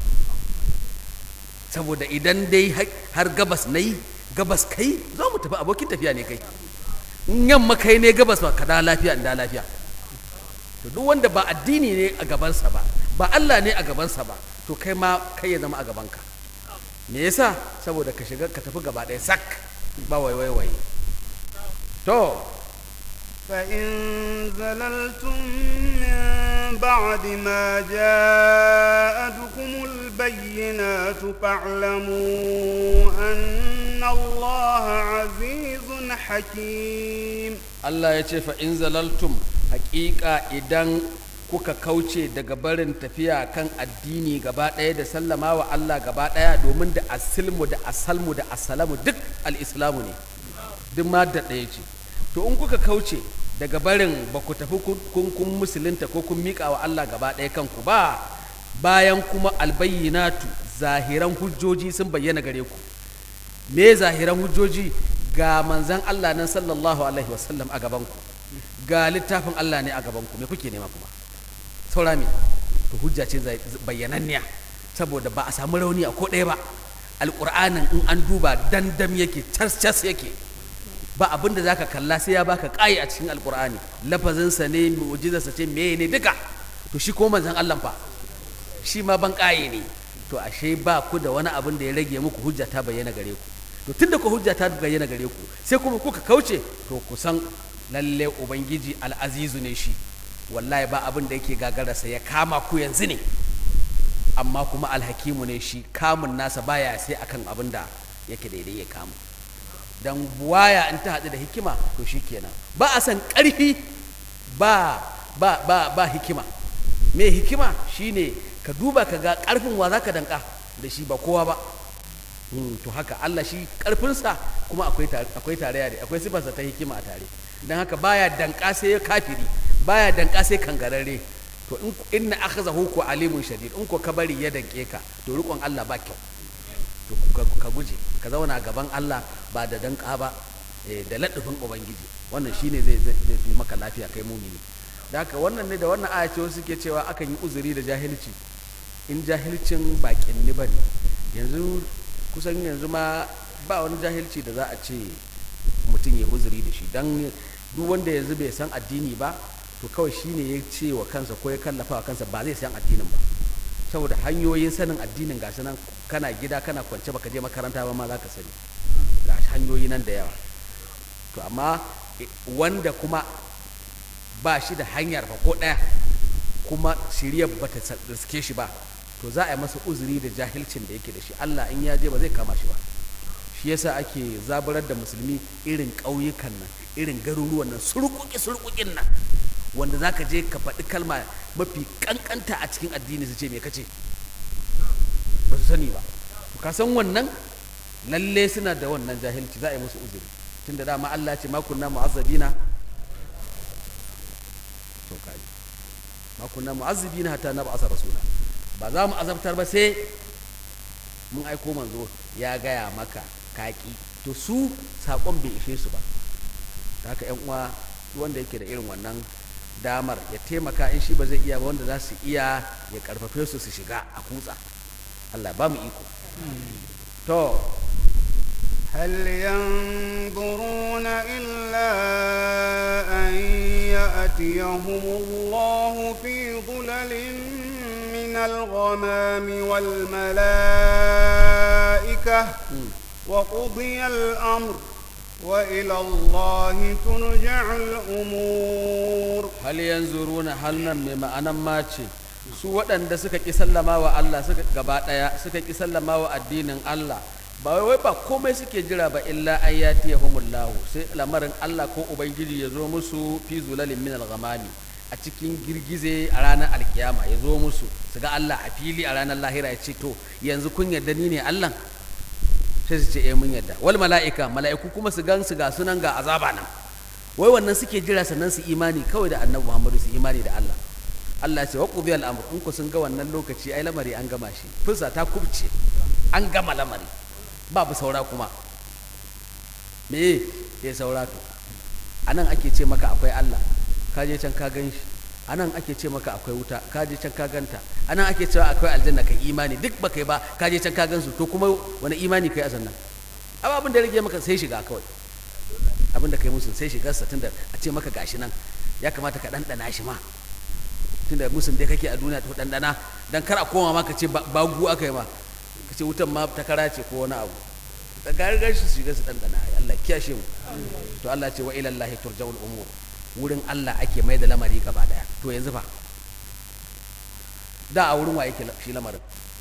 saboda idan dai har gabas na yi gabas kai zo mu tafi abokin tafiya ne kai in yamma kai ne gabas ba ka da lafiya in da lafiya to duk wanda ba addini ne a gabansa ba ba Allah ne a gabansa ba to kai ma kai ya zama a gabanka me yasa saboda ka shiga ka tafi gaba ɗaya sak ba waiwai wai to فإن زللتم من بعد ما جاءتكم البينات فاعلموا أن الله عزيز حكيم Allah ya ce fa in zalaltum haƙiƙa idan kuka kauce daga barin tafiya kan addini gaba ɗaya da sallama wa Allah gaba ɗaya domin da asilmu da asalmu da asalamu duk al'islamu ne duk ma da ɗaya ce to in kuka kauce daga barin ba ku tafi kun kun musulunta ko kun miƙa wa Allah gaba ɗaya kanku ba bayan kuma albayyinatu zahiran hujjoji sun bayyana gare ku me zahiran hujjoji ga manzan Allah nan sallallahu alaihi wasallam a gabanku ga littafin Allah ne a gabanku me kuke nema kuma saura me to hujja ce bayyananniya saboda ba a samu rauni a ko ɗaya ba alƙur'anin in an duba dandam yake cas cas yake ba abin da zaka kalla sai ya baka ƙayi a cikin alƙur'ani lafazinsa ne mu'jizarsa ce meye ne duka to shi ko manzan Allah fa shi ma ban ƙaye ne to ashe ba ku da wani abin da ya rage muku hujja ta bayyana gare ku to tunda ku hujja ta bayyana gare ku sai kuma kuka kauce to ku san lalle ubangiji al'azizu ne shi wallahi ba abin da yake gagararsa ya kama ku yanzu ne amma kuma alhakimu ne shi kamun nasa baya sai akan abin da yake daidai ya kamu dan buwaya in ta haɗu da hikima to shi kenan ba a san ƙarfi ba ba ba ba hikima me hikima shine ka duba ka ga ƙarfin wa za ka danka da shi ba kowa ba to haka Allah shi ƙarfinsa kuma akwai akwai tarayya da akwai sifarsa ta hikima a tare don haka baya danka sai kafiri baya danka sai kangararre to in inna akhzahu ku alimun shadid in ko ka bari ya danke ka to rikon Allah ba kyau to ka guje ka zauna gaban Allah ba da danka ba da ladufin ubangiji wannan shine zai zai fi maka lafiya kai mumini da haka wannan ne da wannan aya ce wasu suke cewa akan yi uzuri da jahilci in jahilcin bakin ni bane yanzu kusan yanzu ma ba wani jahilci da za a ce mutum ya uzuri da shi don duk wanda yanzu bai san addini ba to kawai shi ne ya ce wa kansa ko ya kallafa wa kansa ba zai san addinin ba saboda hanyoyin sanin addinin ga nan kana gida kana kwance baka je makaranta ba ma za ka sani ga hanyoyi nan da yawa to amma wanda kuma ba shi da hanyar ba ko ɗaya kuma shirya ba ta riske shi ba to za a yi masa uzuri da jahilcin da yake da shi Allah in ya je ba zai kama shi ba shi yasa ake zaburar da musulmi irin ƙauyukan nan irin garuruwan nan surkuki surkukin nan wanda za ka je ka faɗi kalma mafi ƙanƙanta a cikin addini su ce me kace ba su sani ba ka san wannan lalle suna da wannan jahilci za a yi musu uzuri tunda dama Allah ce makunna mu'azzabina to kaji makunna mu'azzibina hatta nab'asa rasula ba za mu azabtar ba sai mun aiko manzo ya gaya maka kaki to su saƙon bai ishe su ba ta haka yan uwa wanda yake da irin wannan damar ya taimaka in shi ba zai iya ba wanda za su iya ya karfafe su su shiga a kutsa Allah ba mu iko to هل ينظرون إلا أن يأتيهم الله في ظلل من الغمام والملائكة وقضي الأمر وإلى الله ترجع الأمور hal yanzuruna hal nan mai ma'anan mace su waɗanda suka ƙi sallama wa Allah suka gaba ɗaya suka ƙi sallama wa addinin Allah ba wai ba komai suke jira ba illa an yatiyahumullahu sai lamarin Allah ko ubangiji ya zo musu fi zulalin min al-ghamami a cikin girgize a ranar alkiyama ya zo musu su ga Allah a fili a ranar lahira ya ce to yanzu kun yarda ni ne Allah sai su ce eh mun yarda wal mala'ika mala'iku kuma su gan su ga sunan ga azaba nan wai wannan suke jira sannan su imani kawai da annabi Muhammadu su imani da Allah Allah ya ce wa qudiya al-amr in ku sun ga wannan lokaci ai lamari an gama shi fusa ta kubce an gama lamari babu saura kuma me ya saura to anan ake ce maka akwai Allah ka je can ka gan shi anan ake ce maka akwai wuta ka je can ka ganta anan ake cewa akwai aljanna kai imani duk baka yi ba ka je can ka gansu to kuma wani imani kai a sannan amma abin da ya rage maka sai shiga kawai abin da kai musu sai shigarsa tunda a ce maka gashi nan ya kamata ka ɗanɗana shi ma tunda musun dai kake a duniya to ɗanɗana dan kar a koma ma ka ce bagu aka yi ma ka ce wutan ma ta kara ce ko wani abu da garigar shi su shiga su ɗanɗana Allah kiyashe mu to Allah ce wa ilallahi turja'ul umur wurin Allah ake mai da lamari gaba daya to yanzu fa da a wurin wa yake shi lamarin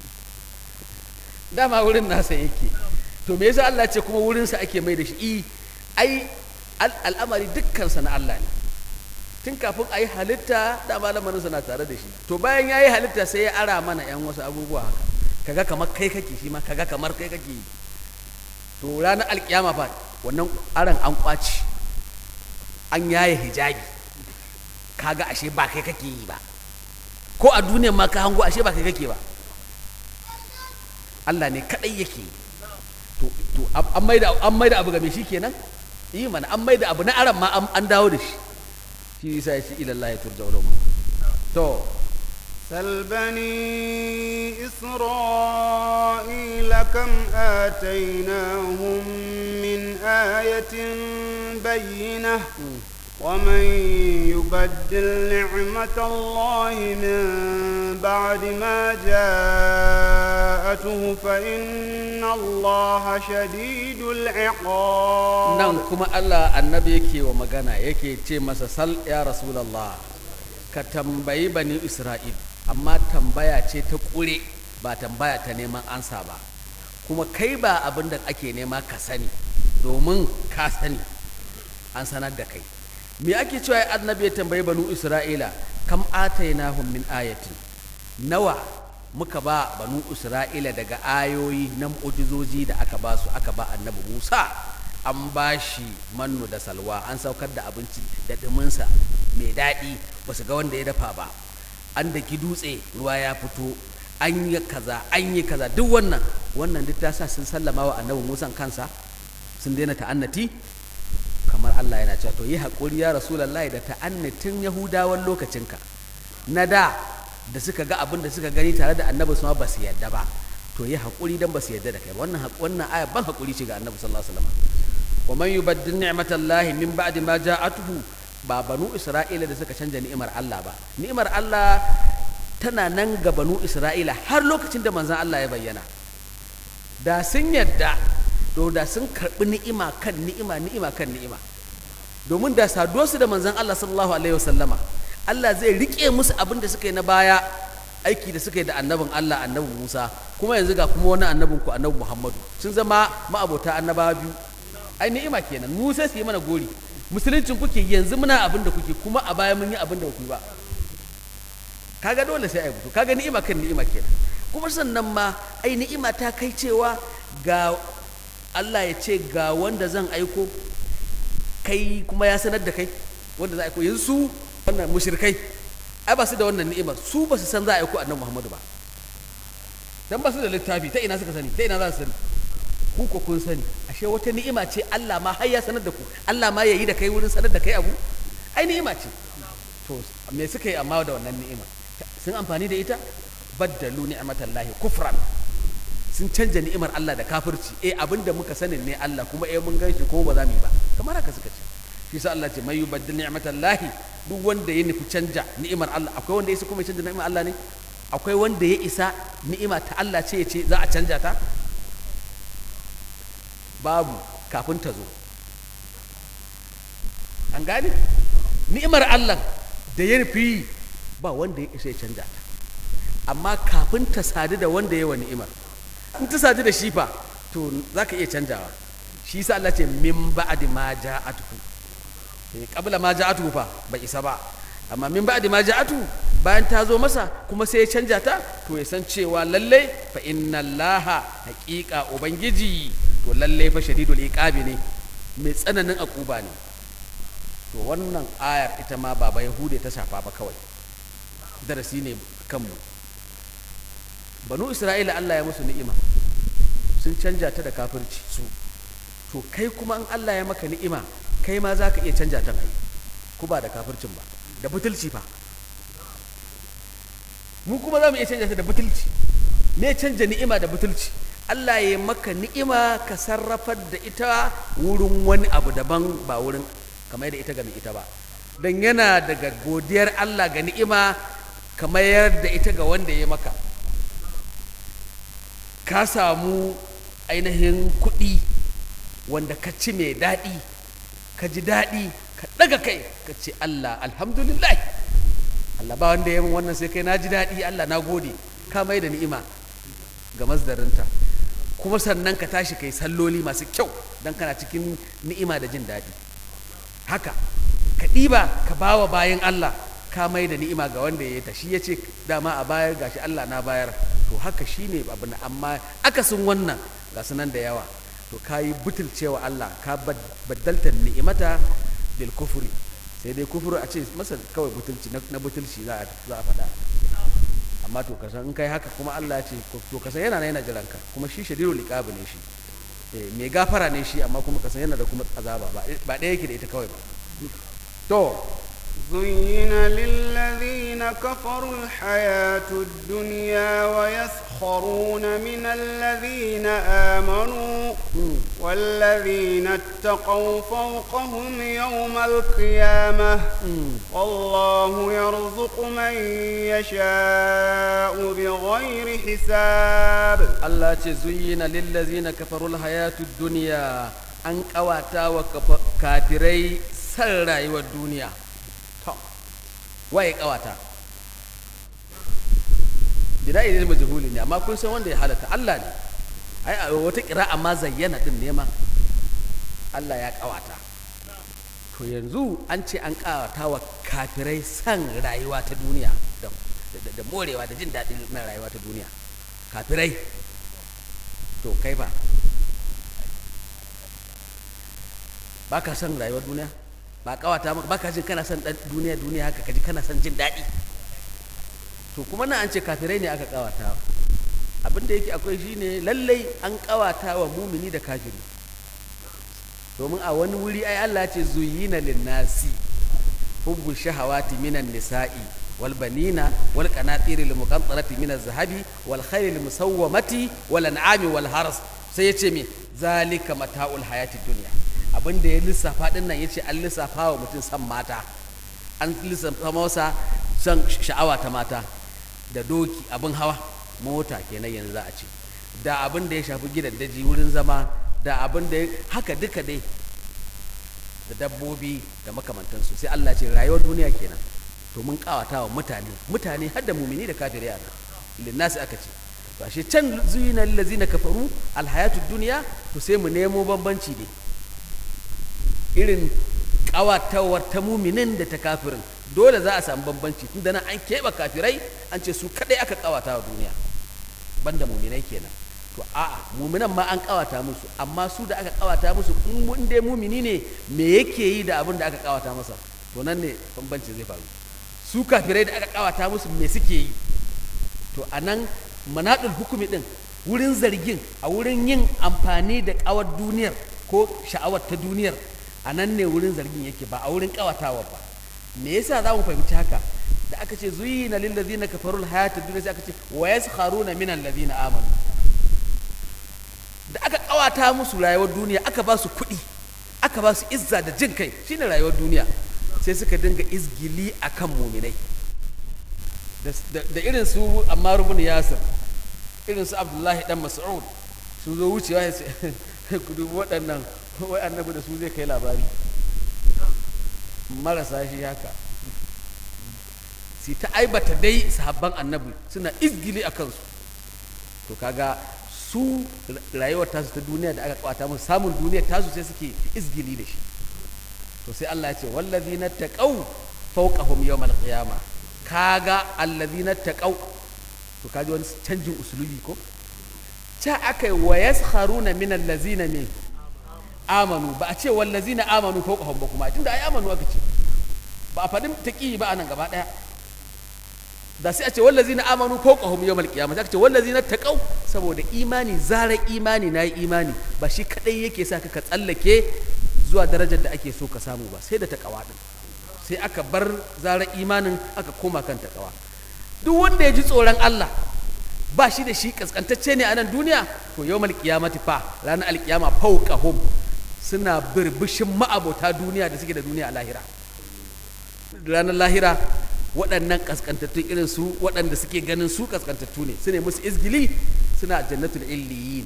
dama wurin nasa yake to me yasa Allah ce kuma wurinsa ake mai da shi i ai al'amari dukkansa na Allah ne tun kafin a yi halitta dama lamarinsa na tare da shi to bayan ya yi halitta sai ya ara mana yan wasu abubuwa haka kaga kamar kai kake shi ma kaga kamar kai kake yi to ranar alkiyama fa wannan aran an kwaci an yaye hijabi kaga ashe ba kai kake yi ba ko a duniyar ma ka hango ashe ba kai kake ba Allah ne kadai yake yi to to an maida an maida abu game shi kenan yi mana an maida abu na aran ma an dawo da shi shi yasa ya ce ila Allah ya turja ulum to سل بني إسرائيل كم آتيناهم من آية بينة ومن يبدل نعمة الله من بعد ما جاءته فإن الله شديد العقاب nan kuma Allah annabi yake wa magana yake ce masa sal ya rasulallah ka tambayi bani isra'il amma tambaya ce ta ƙure ba tambaya ta neman ansa ba kuma kai ba abin da ake nema ka sani domin ka sani an sanar da kai me ake cewa ya annabi ya tambayi banu isra'ila kam atainahum min ayatin nawa muka ba banu isra'ila daga ayoyi na mu'ujizoji da aka ba su aka ba annabi musa an ba shi mannu da salwa an saukar da abinci da ɗuminsa mai daɗi ba su ga wanda ya dafa ba an daki dutse ruwa ya fito an yi kaza an yi kaza duk wannan wannan duk ta sa sun sallama wa annabi musan kansa sun daina ta'annati kamar Allah yana cewa to yi haƙuri ya rasulullahi da ta'annatin yahudawan lokacinka na da da suka ga abin da suka gani tare da annabi su ma ba su yadda ba to yi haƙuri dan ba su yadda da kai wannan wannan aya ban haƙuri ce ga annabi sallallahu alaihi wasallam wa man yubaddil ni'matallahi min ba'di ma ja'atuhu ba banu isra'ila da suka canja ni'imar Allah ba ni'imar Allah tana nan ga banu isra'ila har lokacin da manzon Allah ya bayyana da sun yadda to da sun karɓi ni'ima kan ni'ima ni'ima kan ni'ima domin da saduwarsu da manzon Allah sallallahu alaihi wasallama Allah zai rike musu abin da suka yi na baya aiki da suka yi da annabin Allah annabi Musa kuma yanzu ga kuma wani annabin ku annabi Muhammadu sun zama ma'abota annabawa biyu ai ni'ima kenan mu sai su yi mana gori musuluncin kuke yanzu muna abin da kuke kuma a baya mun yi abin da kuke ba kaga dole sai ai butu kaga ni'ima kan ni'ima kenan kuma sannan ma ai ni'ima ta kai cewa ga Allah ya ce ga wanda zan aiko kai kuma ya sanar da kai wanda za a aiko yanzu su wannan mushrikai ai ba su da wannan ni'imar su ba su san za a aiko annabi Muhammadu ba dan ba su da littafi ta ina suka sani ta ina za su sani ku ko kun sani ashe wata ni'ima ce Allah ma har ya sanar da ku Allah ma ya yi da kai wurin sanar da kai abu ai ni'ima ce to me suka yi amma da wannan ni'imar sun amfani da ita baddalu ni'matallahi kufran sun canja ni'imar Allah da kafirci eh abinda muka sanin ne Allah kuma eh mun ganshi kuma ba za mu yi ba kamar haka suka ce shi sa Allah ce mai yubaddil ni'matallahi duk wanda ya nufi canja ni'imar Allah akwai wanda ya isa kuma ya canja ni'imar Allah ne akwai wanda ya isa ni'ima ta Allah ce ya ce za a canja ta babu kafin ta zo an gane ni'imar Allah da ya nufi ba wanda ya isa ya canja ta amma kafin ta sadu da wanda ya wa ni'imar in ta sadu da shi fa to za ka iya canjawa shi sa Allah ce min ba'di ma ja'atuhu eh qabla ma ja'atuhu fa bai isa ba amma min ba'di ma ja'atu bayan ta zo masa kuma sai ya canja ta to ya san cewa lalle fa inna allaha haqiqa ubangiji to lalle fa shadidul iqabi ne mai tsananin akuba ne to wannan ayar ita ma baba yahude ta shafa ba kawai darasi ne kanmu banu isra'ila Allah ya musu ni'ima sun canja ta da kafirci su to kai kuma in Allah ya maka ni'ima kai ma za ka iya canja ta ai ku ba da kafircin ba da butulci fa mu kuma za mu iya canja ta da butulci me canja ni'ima da butulci Allah ya maka ni'ima ka sarrafar da ita wurin wani abu daban ba wurin kamar da ita ga mai ita ba don yana daga godiyar Allah ga ni'ima ka mayar da ita ga wanda ya maka ka samu ainihin kuɗi wanda ka ci mai daɗi ka ji daɗi ka ɗaga kai ka ce Allah alhamdulillah Allah ba wanda ya min wannan sai kai na ji daɗi Allah na gode ka mai da ni'ima ga masdarinta kuma sannan ka tashi kai salloli masu kyau don kana cikin ni'ima da jin daɗi haka ka ɗiba ka bawa bayan Allah ka mai da ni'ima ga wanda ya yi ta shi ya ce dama a bayar gashi Allah na bayar to haka shi ne abu na amma akasin wannan ga sunan da yawa to ka yi butulcewa Allah ka baddalta ni'imata bil kufuri sai dai kufuru a ce masa kawai butulci na butulci za a faɗa amma to kasan in kai haka kuma Allah ya ce to kasan yana na yana jiran ka kuma shi shadirul iqab ne shi mai gafara ne shi amma kuma kasan yana da kuma azaba ba ɗaya yake da ita kawai ba to زين للذين كفروا الحياة الدنيا ويسخرون من الذين آمنوا والذين اتقوا فوقهم يوم القيامة والله يرزق من يشاء بغير حساب الله زين للذين كفروا الحياة الدنيا أن قواتا وكافري سر والدنيا waye kawata bida ne majhuli ne amma kun san wanda ya halatta Allah ne ai a wata kira amma zayyana din ne ma Allah ya kawata to yanzu an ce an kawata wa kafirai san rayuwa ta duniya da morewa da jin daɗin na rayuwa ta duniya kafirai to kai ba ba ka san rayuwar duniya ba kawata maka ba ka jin kana son duniya duniya haka kaji kana son jin daɗi to kuma na an ce kafirai ne aka kawata abin da yake akwai shine lallai an kawata wa mumini da kafiri domin a wani wuri ai Allah ce zuyina linnasi hubbu shahawati minan nisa'i wal banina wal qanatiri lil muqantarati min az-zahabi wal khayli al musawwamati wal an'ami wal haras sai yace me zalika mata'ul hayati dunya abin da ya lissafa din nan ya ce an lissafa wa mutum san mata an lissafa masa san sha'awa ta mata da doki abin hawa mota kenan yanzu za a ce da abin da ya shafi gidan daji wurin zama da abin da haka duka dai da dabbobi da makamantansu sai Allah ce rayuwar duniya kenan to mun kawata wa mutane mutane har da mumini da kafiri yana linnasi aka ce to ashe can zuyina lillazina kafaru alhayatud dunya to sai mu nemo bambanci ne irin ƙawatawar ta muminin da ta kafirin dole za a samu bambanci tunda nan an keɓe kafirai an ce su kaɗai aka ƙawata wa duniya banda muminai kenan to a'a muminan ma an ƙawata musu amma su da aka ƙawata musu in dai mumini ne me yake yi da abin da aka ƙawata masa to nan ne bambanci zai faru su kafirai da aka ƙawata musu me suke yi to a nan manaɗul hukumi ɗin wurin zargin a wurin yin amfani da ƙawar duniyar ko sha'awar ta duniyar a nan ne wurin zargin yake ba a wurin kawatawa ba me yasa za mu fahimci haka da aka ce zuyina lil ladina kafaru al hayat ad sai aka ce wa yaskharuna min alladhina amanu da aka kawata musu rayuwar duniya aka ba su kuɗi aka ba su izza da jin kai shine rayuwar duniya sai suka dinga izgili akan muminai da irin su Ammar ibn Yasir irin su Abdullahi dan Mas'ud sun zo wucewa ku dubi waɗannan wai annabi da su zai kai labari marasa shi haka si ta aibata dai sahabban annabi suna izgili a kansu to kaga su rayuwar tasu ta duniya da aka kwata musu samun duniyar tasu sai suke izgili da shi to sai Allah ya ce wallazina taqaw fawqahum yawmal qiyamah kaga allazina taqaw to kaji wani canjin usulubi ko ca aka yi wa yaskharuna min allazina min amanu ba a ce wallazina amanu fawqahum ba kuma tunda ai amanu aka ce ba a faɗin taqi ba anan gaba daya da sai a ce wallazina amanu fawqahum yawmal qiyamah aka ce wallazina taqaw saboda imani zara imani nayi imani ba shi kadai yake sa ka tsallake zuwa darajar da ake so ka samu ba sai da taqwa din sai aka bar zara imanin aka koma kan taqwa duk wanda ya ji tsoron Allah ba shi da shi kaskantacce ne a nan duniya to yawmal qiyamati fa ranar alkiyama fawqahum suna birbishin ma'abota duniya da suke da duniya a lahira ranar lahira waɗannan kaskantattun irin su waɗanda suke ganin su kaskantattu ne su ne musu izgili suna jannatul illiyin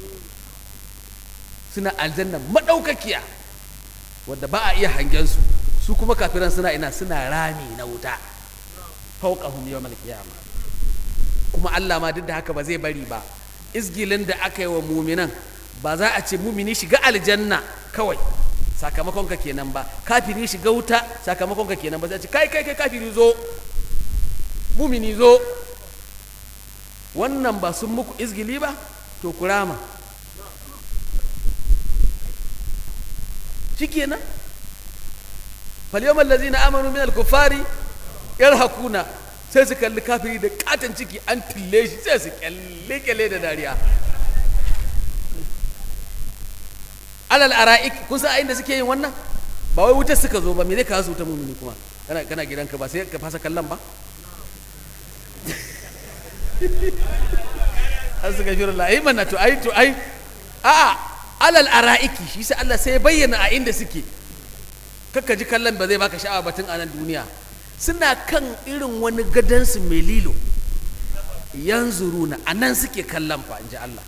suna aljanna madaukakiya wadda ba a iya hangen su su kuma kafiran suna ina suna rami na wuta fauqahum yawmal qiyama kuma Allah ma duk da haka ba zai bari ba izgilin da aka yi wa muminan ba za a ce mumini shiga aljanna kawai sakamakon ka kenan ba kafiri shiga wuta sakamakon ka kenan ba sai ce kai kai kai kafiri zo mumini zo wannan ba sun muku izgili ba to kurama shikenan فاليوم الذين امنوا من الكفار يرهقون sai su kalli kafiri da katon ciki an tille shi sai su kyalle kyalle da dariya alal ara'ik kun san inda suke yin wannan ba wai wutar suka zo ba me zai kawo su wuta mumini kuma kana kana gidanka ba sai ka fasa kallon ba an suka fi rula ai mana to ai to ai a'a alal ara'iki shi sai Allah sai ya bayyana a inda suke kakka ji kallon ba zai baka sha'awa batun a nan duniya suna kan irin wani gadansu mai lilo yanzuruna a nan suke kallon fa in ji Allah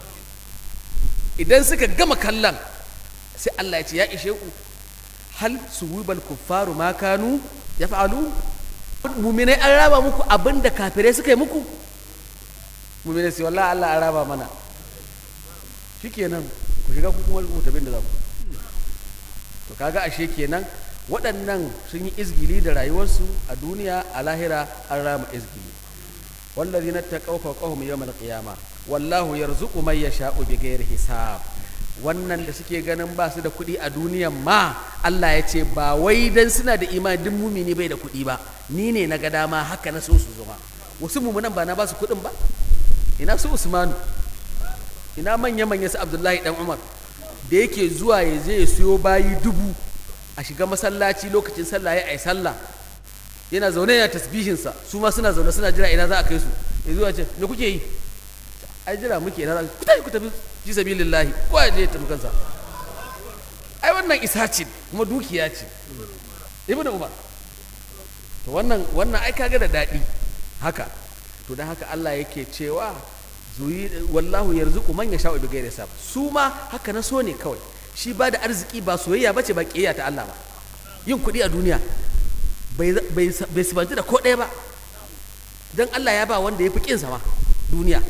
idan suka gama kallon sai Allah ya ce ya ishe ku hal suwibal kuffaru ma kanu ya fa'alu muminai an raba muku abin da kafirai suka yi muku muminai sai wallahi Allah an raba mana shikenan ku shiga ku kuma rubuta bin da za ku to kaga ashe kenan waɗannan sun yi izgili da rayuwarsu a duniya a lahira an rama izgili wallazi na taƙau fawqahum yawmal qiyama wallahu yarzuqu man yasha'u bighairi hisab wannan da suke ganin ba su da kuɗi a duniyan ma Allah ya ce ba wai dan suna da imani duk mumini bai da kuɗi ba ni ne na ga dama haka na so su zama wasu mumunan ba na ba su kuɗin ba ina su Usmanu ina manya manya su Abdullahi dan Umar da yake zuwa ya je ya siyo bayi dubu a shiga masallaci lokacin sallah ya ai sallah yana zaune yana tasbihinsa su ma suna zaune suna jira ina za a kai su ya zuwa ce me kuke yi ai jira muke ina za ku tafi ku tafi fi sabilillahi ko ya je ya tafi kansa ai wannan isa ce kuma dukiya ce ibnu umar to wannan wannan ai kaga da daɗi haka to dan haka Allah yake cewa zuyi wallahu yarzuqu man yasha'u bighairi hisab su ma haka na so ne kawai shi ba da arziki ba soyayya bace ba kiyayya ta Allah ba yin kuɗi a duniya bai bai sibanci da ko ɗaya ba dan Allah ya ba wanda ya fi kinsa ma duniya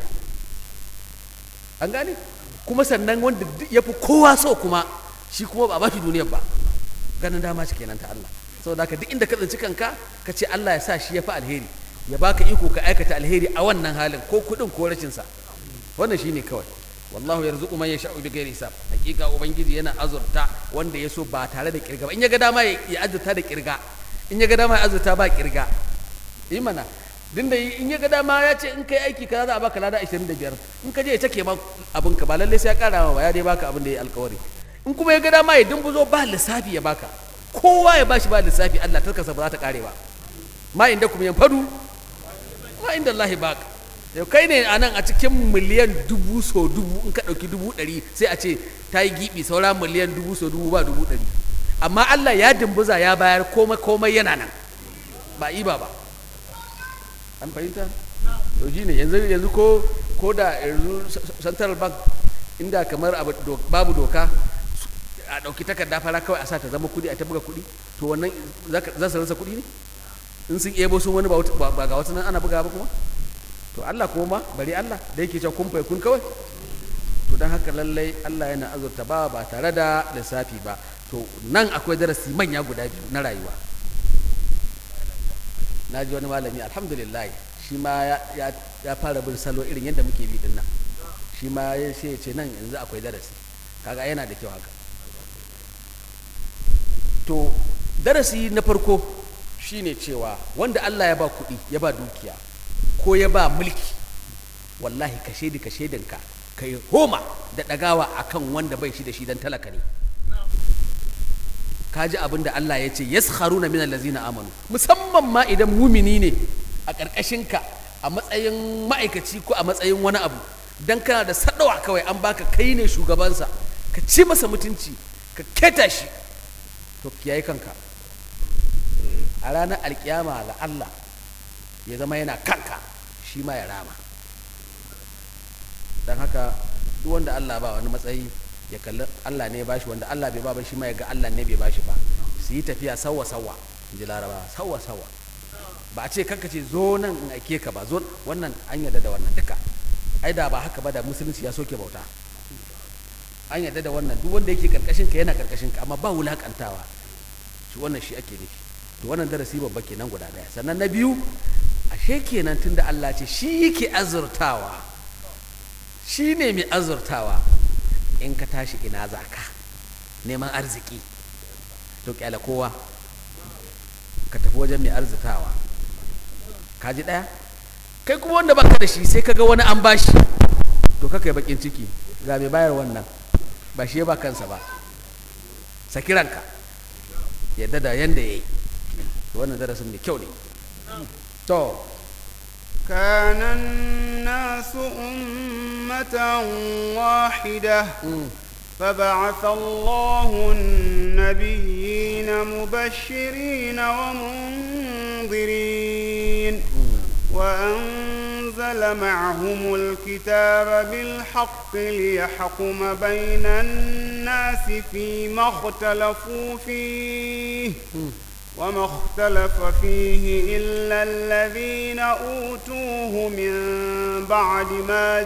an gane kuma sannan wanda ya fi kowa so kuma shi kuma ba ba shi duniyar ba ganin dama ce kenan ta Allah saboda haka duk inda ka tsinci kanka ka ce Allah ya sa shi ya fi alheri ya baka iko ka aikata alheri a wannan halin ko kuɗin ko rashin sa wannan shine kawai wallahu yarzuqu man yasha'u bighairi hisab hakika ubangiji yana azurta wanda ya so ba tare da kirga ba in ya ga dama ya azurta da kirga in ya ga dama ya azurta ba kirga yi mana din da in ya ga dama ya ce in kai aiki kaza za a baka lada 25 in ka je ya take ma abin ka ba lalle sai ya kara ma ba ya dai baka abin da ya alkawari in kuma ya ga dama ya dumbuzo ba lissafi ya baka kowa ya bashi ba lissafi Allah tarkasa ba za ta kare ba ma inda kuma yan fadu ma inda Allah baka yau kai ne a nan a cikin miliyan dubu so dubu in ka ɗauki dubu ɗari sai a ce ta yi giɓi saura miliyan dubu so dubu ba dubu ɗari amma Allah ya dimbuza ya bayar komai komai yana nan ba iba ba an fahimta to shi ne yanzu yanzu ko ko da yanzu central bank inda kamar babu doka a ɗauki takarda fara kawai a sa ta zama kuɗi a ta buga kuɗi to wannan za su rasa kuɗi ne in sun ebo sun wani ba ga wasu nan ana buga ba kuma to Allah kuma ma bari Allah da yake cewa kun fai kun kawai to don haka lallai Allah yana azurta ba ba tare da lissafi ba to nan akwai darasi manya guda biyu na rayuwa na ji wani malami alhamdulillah shi ma ya fara bin salo irin yadda muke bi din nan shi ma ya ce nan yanzu akwai darasi kaga yana da kyau haka to darasi na farko shine cewa wanda Allah ya ba kuɗi ya ba dukiya ko ya ba mulki wallahi ka shaidi ka shaidinka ka yi homa da ɗagawa akan wanda bai shi da shi don talaka ne ka ji abin da Allah ya ce yaskharuna min allazina amanu musamman ma idan mumini ne a ƙarƙashinka a matsayin ma'aikaci ko a matsayin wani abu dan kana da sadawa kawai an baka kai ne shugabansa ka ci masa mutunci ka keta shi to kiyaye kanka a ranar alkiyama la Allah ya zama yana kanka shi ma ya rama don haka duk wanda Allah ba wani matsayi ya kalli Allah ne ya bashi wanda Allah bai ba ba shi ma ya ga Allah ne bai bashi ba su yi tafiya sawa sawa in ji laraba sawa sawa ba a ce kanka ce zo nan in aike ka ba zo wannan an yarda da wannan duka ai da ba haka ba da musulunci ya soke bauta an yarda da wannan duk wanda yake karkashin ka yana karkashin ka amma ba wulakantawa shi wannan shi ake nufi to wannan darasi babba kenan guda daya sannan na biyu ashe kenan tunda Allah ce shi yake azurtawa shi ne mai azurtawa in ka tashi ina za ka neman arziki to kyala kowa ka tafi wajen mai arzikawa ka ji ɗaya kai kuma wanda baka da shi sai kaga wani an bashi to kaka yi bakin ciki ga mai bayar wannan ba shi ya ba kansa ba saki ranka yadda da yanda ya yi wannan darasin mai kyau ne to كان الناس أمة واحدة فبعث الله النبيين مبشرين ومنذرين وأنزل معهم الكتاب بالحق ليحكم بين الناس فيما اختلفوا فيه وما اختلف فيه إلا الذين أوتوه من بعد ما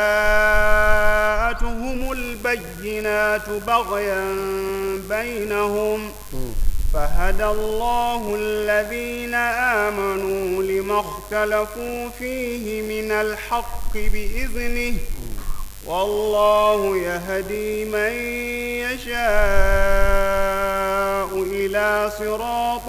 جاءتهم البينات بغيا بينهم فهدى الله الذين آمنوا لما اختلفوا فيه من الحق بإذنه والله يهدي من يشاء إلى صراط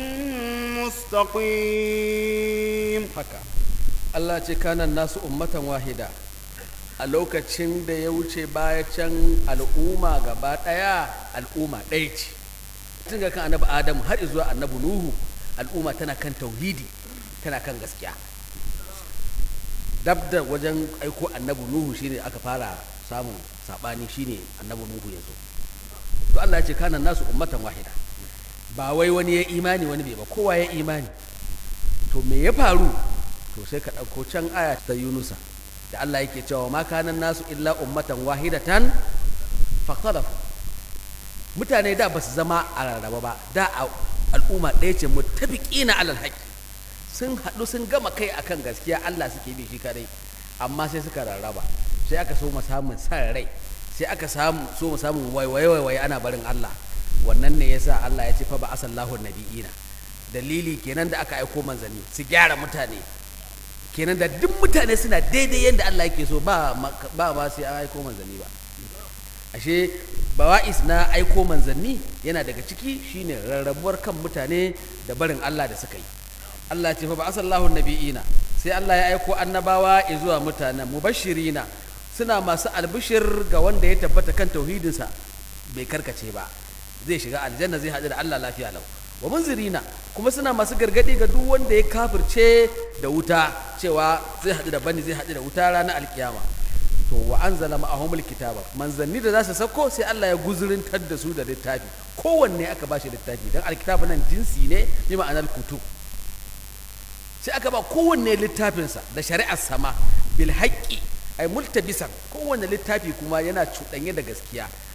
مستقيم haka Allah ce kanan nasu ummatan wahida a lokacin da ya wuce baya can al'umma gaba ɗaya al'umma ɗaya ce tun ga kan annabi adamu har zuwa annabi nuhu al'umma tana kan tauhidi tana kan gaskiya dab da wajen aiko annabi nuhu shine aka fara samun sabani shine annabi nuhu ya zo to Allah ya ce kana nasu ummatan wahida ba wai wani ya imani wani bai ba kowa ya imani to me ya faru to sai ka ɗauko can aya ta yunusa da Allah yake cewa ma kana nasu illa ummatan wahidatan faqalafu mutane da ba su zama a rarraba ba da al'umma ɗaya ce mutafiqina alal haqqi sun haɗu sun gama kai akan gaskiya Allah suke bi shi kadai amma sai suka rarraba sai aka so samun san rai sai aka samu so mu samun waiwaye waiwaye ana barin Allah wannan ne yasa Allah ya ce fa ba asallahu nabiyina dalili kenan da aka aiko manzanni su gyara mutane kenan da duk mutane suna daidai yadda Allah yake so ba ba ba sai an aiko manzanni ba ashe bawa'is na aiko manzanni yana daga ciki shine rarrabuwar kan mutane da barin Allah da suka yi Allah ce fa ba asallahu nabi'ina sai Allah ya aiko annabawa zuwa mutanen mubashirina suna masu albishir ga wanda ya tabbata kan tauhidinsa bai karkace ba zai shiga aljanna zai haɗu da Allah lafiya lau wa munzirina kuma suna masu gargadi ga duk wanda ya kafirce da wuta cewa zai haɗu da bani zai haɗu da wuta ranar alkiyama to wa anzala ma'ahumul kitaba manzanni da za su sauko sai Allah ya guzurintar da su da littafi kowanne aka ba shi littafi dan alkitabu nan jinsi ne bi ma'anar kutub sai aka ba kowanne littafinsa da shari'ar sama bil haƙƙi ai multabisan kowanne littafi kuma yana cuɗanye da gaskiya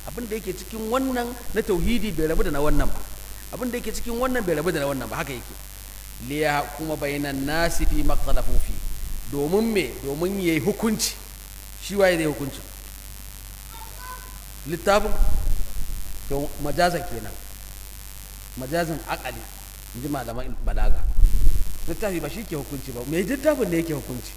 abin da yake cikin wannan na tauhidi bai rabu da na wannan ba abin da yake cikin wannan bai rabu da na wannan ba haka yake liya kuma bainan nasi fi maqtalafu fi domin me domin yayi hukunci shi waye zai hukunci littafin to majazan kenan majazan akali in ji malaman balaga littafi ba shi ke hukunci ba mai littafin da yake hukunci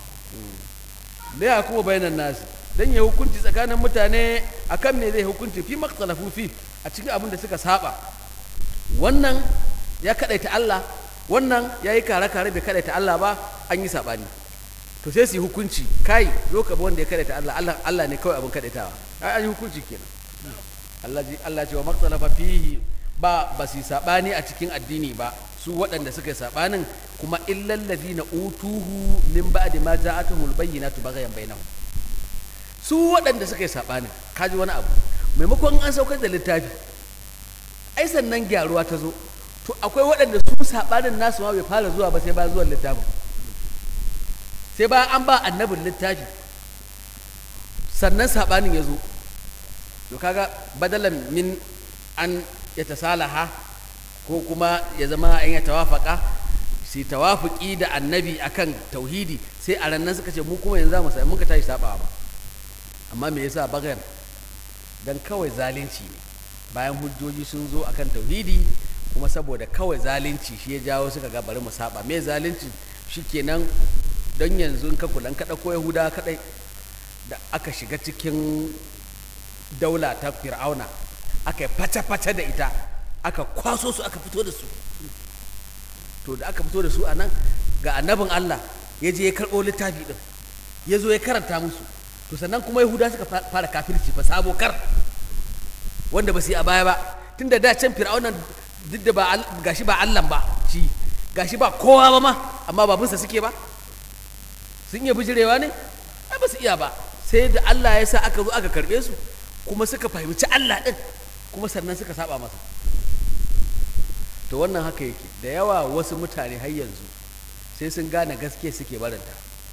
liya kuma bainan nasi dan ya hukunci tsakanin mutane akan me zai hukunci fi maqtalafu fi a cikin abin da suka saba wannan ya kadaita Allah wannan ya yi kare-kare bai kadaita Allah ba an yi sabani to sai su yi hukunci kai zo ka bi wanda ya kadaita Allah Allah Allah ne kawai abin kadaitawa ai an yi hukunci kenan Allah ji Allah ce wa maqtalafa fihi ba ba su yi sabani a cikin addini ba su waɗanda suka yi sabanin kuma illal ladina utuhu min ba'di ma ja'atuhul bayyinatu baghayan bainahum su waɗanda suka yi saɓanin kaji wani abu maimakon an saukar da littafi ai sannan gyaruwa ta zo to akwai waɗanda su saɓanin nasu ma bai fara zuwa ba sai bayan zuwan littafin sai bayan an ba annabin littafi sannan saɓanin ya zo to kaga badalan min an ya tasalaha ko kuma ya zama an ya tawafaka sai tawafuki da annabi akan tauhidi sai a rannan suka ce mu kuma yanzu za mu sami muka tashi saɓawa ba amma me yasa bagar dan kawai zalunci ne bayan hujjoji sun zo akan tauhidi kuma saboda kawai zalunci shi ya jawo suka ga bari mu saba me zalunci shikenan don yanzu in ka kula ka ko yahuda kadai da aka shiga cikin daula ta fir'auna aka yi fata-fata da ita aka kwaso su aka fito da su to da aka fito da su a nan ga annabin allah ya je ya karɓo littafi ɗin ya zo ya karanta musu to sannan kuma yahuda suka fara kafirci fa sabo kar wanda ba su yi a baya ba tun da da can fir'aunan duk da ba gashi ba allah ba shi gashi ba kowa ba ma amma babinsa suke ba sun iya bijirewa ne ai ba su iya ba sai da allah ya sa aka zo aka karbe su kuma suka fahimci allah din kuma sannan suka saba masa to wannan haka yake da yawa wasu mutane har yanzu sai sun gane gaskiya suke barinta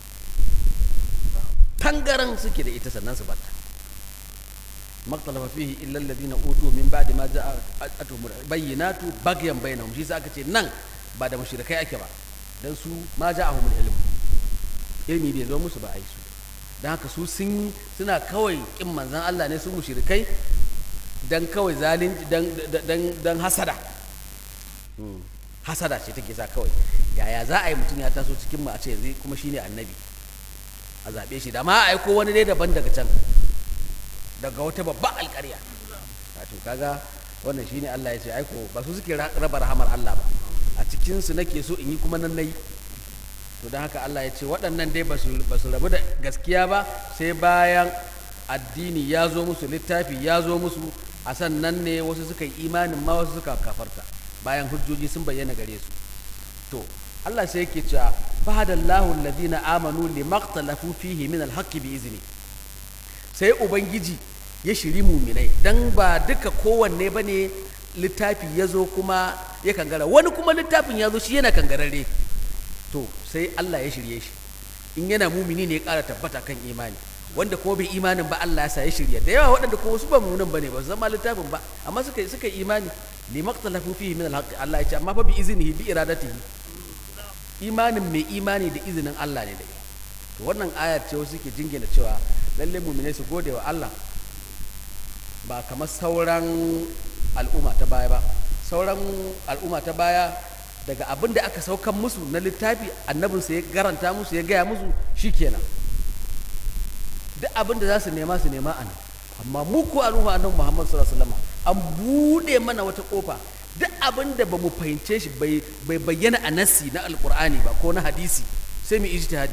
tangaran suke da ita sannan su batta maktalafa fihi illa alladhina utu min ba'di ma ja'atuhum bayyinatu baghyan bainahum shi sa aka ce nan ba da mushrikai ake ba dan su ma ja'ahum ilm ilmi bai zo musu ba ai su dan haka su sun suna kawai kin manzon Allah ne su mushrikai dan kawai zalunci dan dan dan hasada hasada ce take sa kawai yaya za a yi mutum ya taso cikin mu a ce yanzu kuma shine annabi a zaɓe shi da ma aiko wani dai daban daga can daga wata babban alƙarya wato kaga wannan shine Allah ya ce aiko ba su suke raba rahamar Allah ba a cikin su nake so in yi kuma nan nayi to don haka Allah ya ce waɗannan dai ba su rabu da gaskiya ba sai bayan addini ya zo musu littafi ya zo musu a sannan ne wasu suka yi imanin ma wasu suka kafarta bayan hujjoji sun bayyana gare su to Allah sai yake cewa fahadallahu alladhina amanu limaqtalafu fihi min alhaqqi bi izni sai ubangiji ya shiri muminai dan ba duka kowanne bane littafi ya zo kuma ya kangara wani kuma littafin ya zo shi yana kangararre to sai Allah ya shirye shi in yana mumini ne ya ƙara tabbata kan imani wanda kuma bai imanin ba Allah ya sa ya shirya da yawa waɗanda kuma su ba munan bane ba su zama littafin ba amma suka suka imani limaqtalafu fihi min alhaqqi Allah ya ce amma fa bi iznihi bi iradatihi imanin mai imani da izinin Allah ne da to wannan ayar ce wasu ke jingina cewa lalle muminai su gode wa Allah ba kamar sauran al'umma ta baya ba sauran al'umma ta baya daga abin da aka saukan musu na littafi annabinsa ya garanta musu ya gaya musu shikenan duk abin da za su nema su nema a nan amma mu ko al'umma annabi Muhammad sallallahu alaihi wasallam an bude mana wata kofa duk abin da ba mu fahimce shi bai bayyana a nassi na alkur'ani ba ko na hadisi sai mu ijtihadi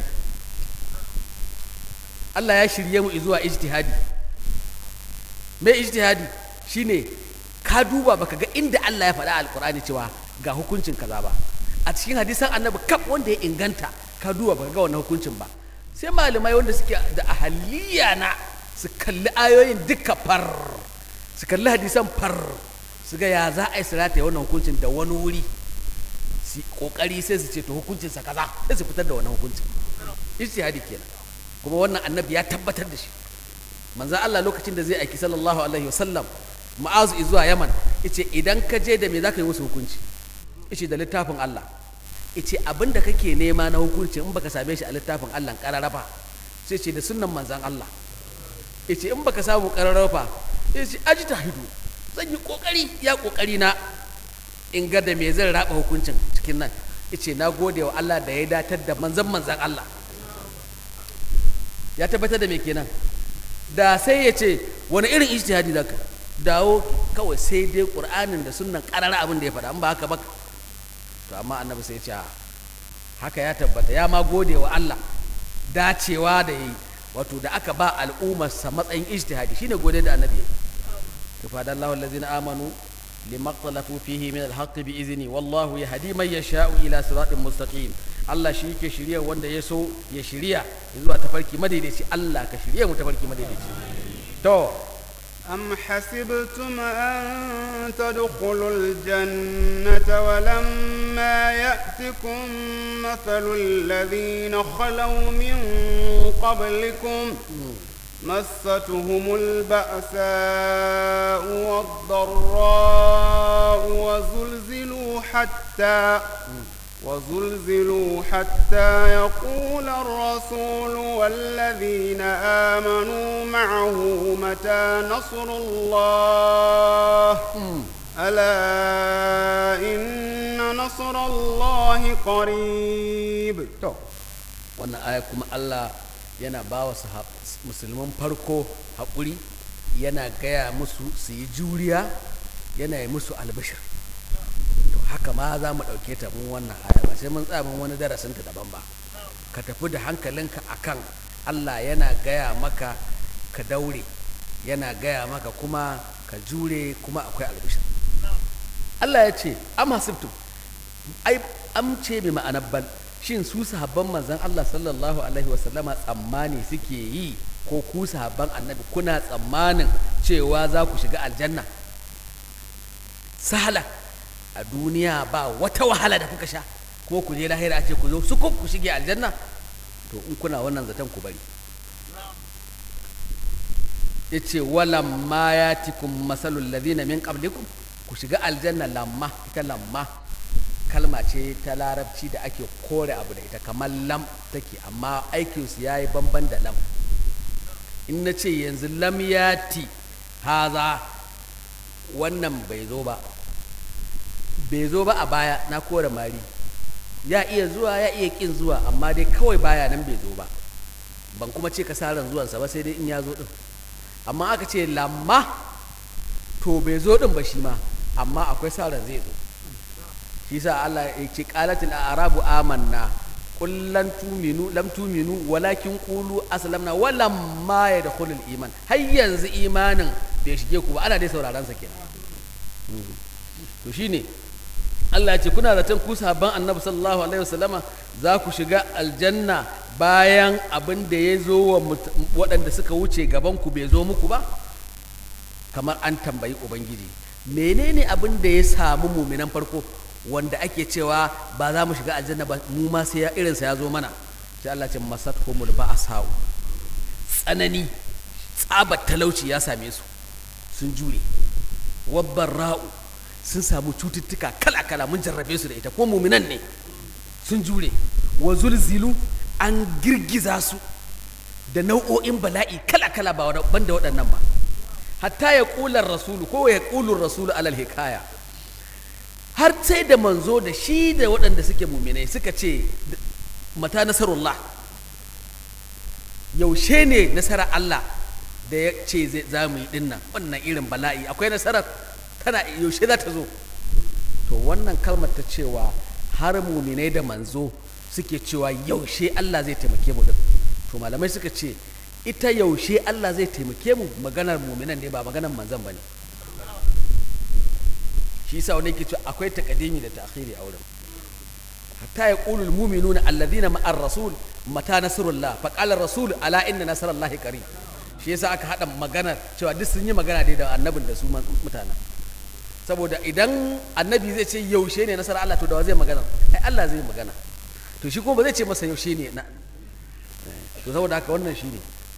Allah ya shirye mu zuwa ijtihadi mai ijtihadi shine ka duba baka ga inda Allah ya faɗa alkur'ani cewa ga hukuncin kaza ba a cikin hadisan annabi kaf wanda ya inganta ka duba baka ga wannan hukuncin ba sai malamai wanda suke da ahaliya na su kalli ayoyin duka far su kalli hadisan far su ga ya za a yi sirata ya wannan hukuncin da wani wuri su kokari sai su ce to hukuncinsa kaza sai su fitar da wannan hukuncin ijtihadi kenan kuma wannan annabi ya tabbatar da shi manzan Allah lokacin da zai aiki sallallahu alaihi wasallam ma'azu zuwa yaman ice idan ka je da me za ka yi musu hukunci ice da littafin Allah ice abin da kake nema na hukunci in baka same shi a littafin Allah kararrafa sai ce da sunnan manzan Allah ice in baka samu kararrafa sai ce aji hidu zan yi kokari ya kokari na in ga da me zan raba hukuncin cikin nan ice na gode wa Allah da ya datar da manzan manzan Allah ya tabbatar da me kenan da sai ya ce wani irin ijtihadi zaka dawo kawai sai dai qur'anin da sunnan karara abin da ya faɗa in ba haka ba to amma annabi sai ya ce haka ya tabbata ya ma gode wa Allah dacewa da yi wato da aka ba al'ummarsa matsayin ijtihadi shine gode da annabi to fa dallahu allazina amanu lima ikhtalafu fihi min alhaqqi bi izni wallahu yahdi man yasha'u ila siratin mustaqim Allah shi yake shirya wanda ya so ya shirya zuwa tafarki madaidaici Allah ka shirya mu tafarki madaidaici to أم حسبتم أن تدخلوا الجنة ولما يأتكم مثل الذين خلوا من قبلكم مستهم البأساء والضراء وزلزلوا حتى وزلزلوا حتى يقول الرسول والذين آمنوا معه متى نصر الله ألا إن نصر الله قريب to wannan aya kuma Allah yana ba wa musulman farko haƙuri yana gaya musu su yi juriya yana yi musu albashir to haka ma za mu ɗauke ta mun wannan aya ba sai mun tsaya mun wani darasin ta daban ba ka tafi da hankalinka akan Allah yana gaya maka ka daure yana gaya maka kuma ka jure kuma akwai albashir Allah ya ce am hasibtum ai am ce bi ma'anar bal shin su sahabban manzon Allah sallallahu alaihi wasallama tsammani suke yi ko ku sahabban annabi kuna tsammanin cewa za ku shiga aljanna sahala a duniya ba wata wahala da kuka sha ko ku je lahira a ce ku zo su ku shige aljanna to in kuna wannan zaton ku bari yace walam ma yatikum masalul ladina min qablikum ku shiga aljanna lamma ita lamma kalma ce ta larabci da ake kore abu da ita kamar lam take amma aikinsu ya yi bamban da lam in na ce yanzu lam yati haza wannan bai zo ba bai zo ba a baya na kore mari ya iya zuwa ya iya kin zuwa amma dai kawai baya nan bai zo ba ban kuma ce ka ran zuwansa ba sai dai in ya zo din amma aka ce lamma to bai zo din ba shi ma amma akwai sa ran zai zo shi sa Allah ya ce qalatil a'rabu amanna qul lan tuminu lam tuminu walakin qulu aslamna walam ma yadkhulul iman har yanzu imanin bai shige ku ba ana dai sauraron sa kenan to shine Allah ya ce kuna zaton ku sahabban Annabi sallallahu alaihi wasallama za ku shiga aljanna bayan abin da ya zo wa waɗanda suka wuce gaban ku bai zo muku ba kamar an tambayi ubangiji menene abin da ya samu muminan farko wanda ake cewa ba za mu shiga aljanna ba mu ma sai irinsa ya zo mana sai Allah ce masat humul ba'asau tsanani tsabar talauci ya same su sun jure wabban ra'u sun samu cututtuka kala-kala mun jarrabe su da ita ko muminan ne sun jure wa zulzilu an girgiza su da nau'o'in bala'i kala-kala ba banda waɗannan ba hatta ya ƙular rasulu ko ya ƙulur rasulu alal hikaya har sai da manzo da shi da waɗanda suke muminai suka ce mata nasarullah yaushe ne nasarar Allah da ya ce za mu yi dinnan wannan irin bala'i akwai nasarar tana yaushe za ta zo to wannan kalmar ta cewa har muminai da manzo suke cewa yaushe Allah zai taimake mu din to malamai suka ce ita yaushe Allah zai taimake mu maganar muminan ne ba maganar manzon bane shi yasa wani yake cewa akwai takadimi da ta'khiri a wurin hatta yaqulu almu'minuna alladhina ma'ar rasul mata nasrullah fa qala rasul ala inna nasrallahi qarib shi yasa aka hada magana cewa duk sun yi magana dai da annabin da su mutanen saboda idan annabi zai ce yaushe ne nasarar Allah to da wa zai magana ai Allah zai magana to shi kuma ba zai ce masa yaushe ne na to saboda haka wannan shine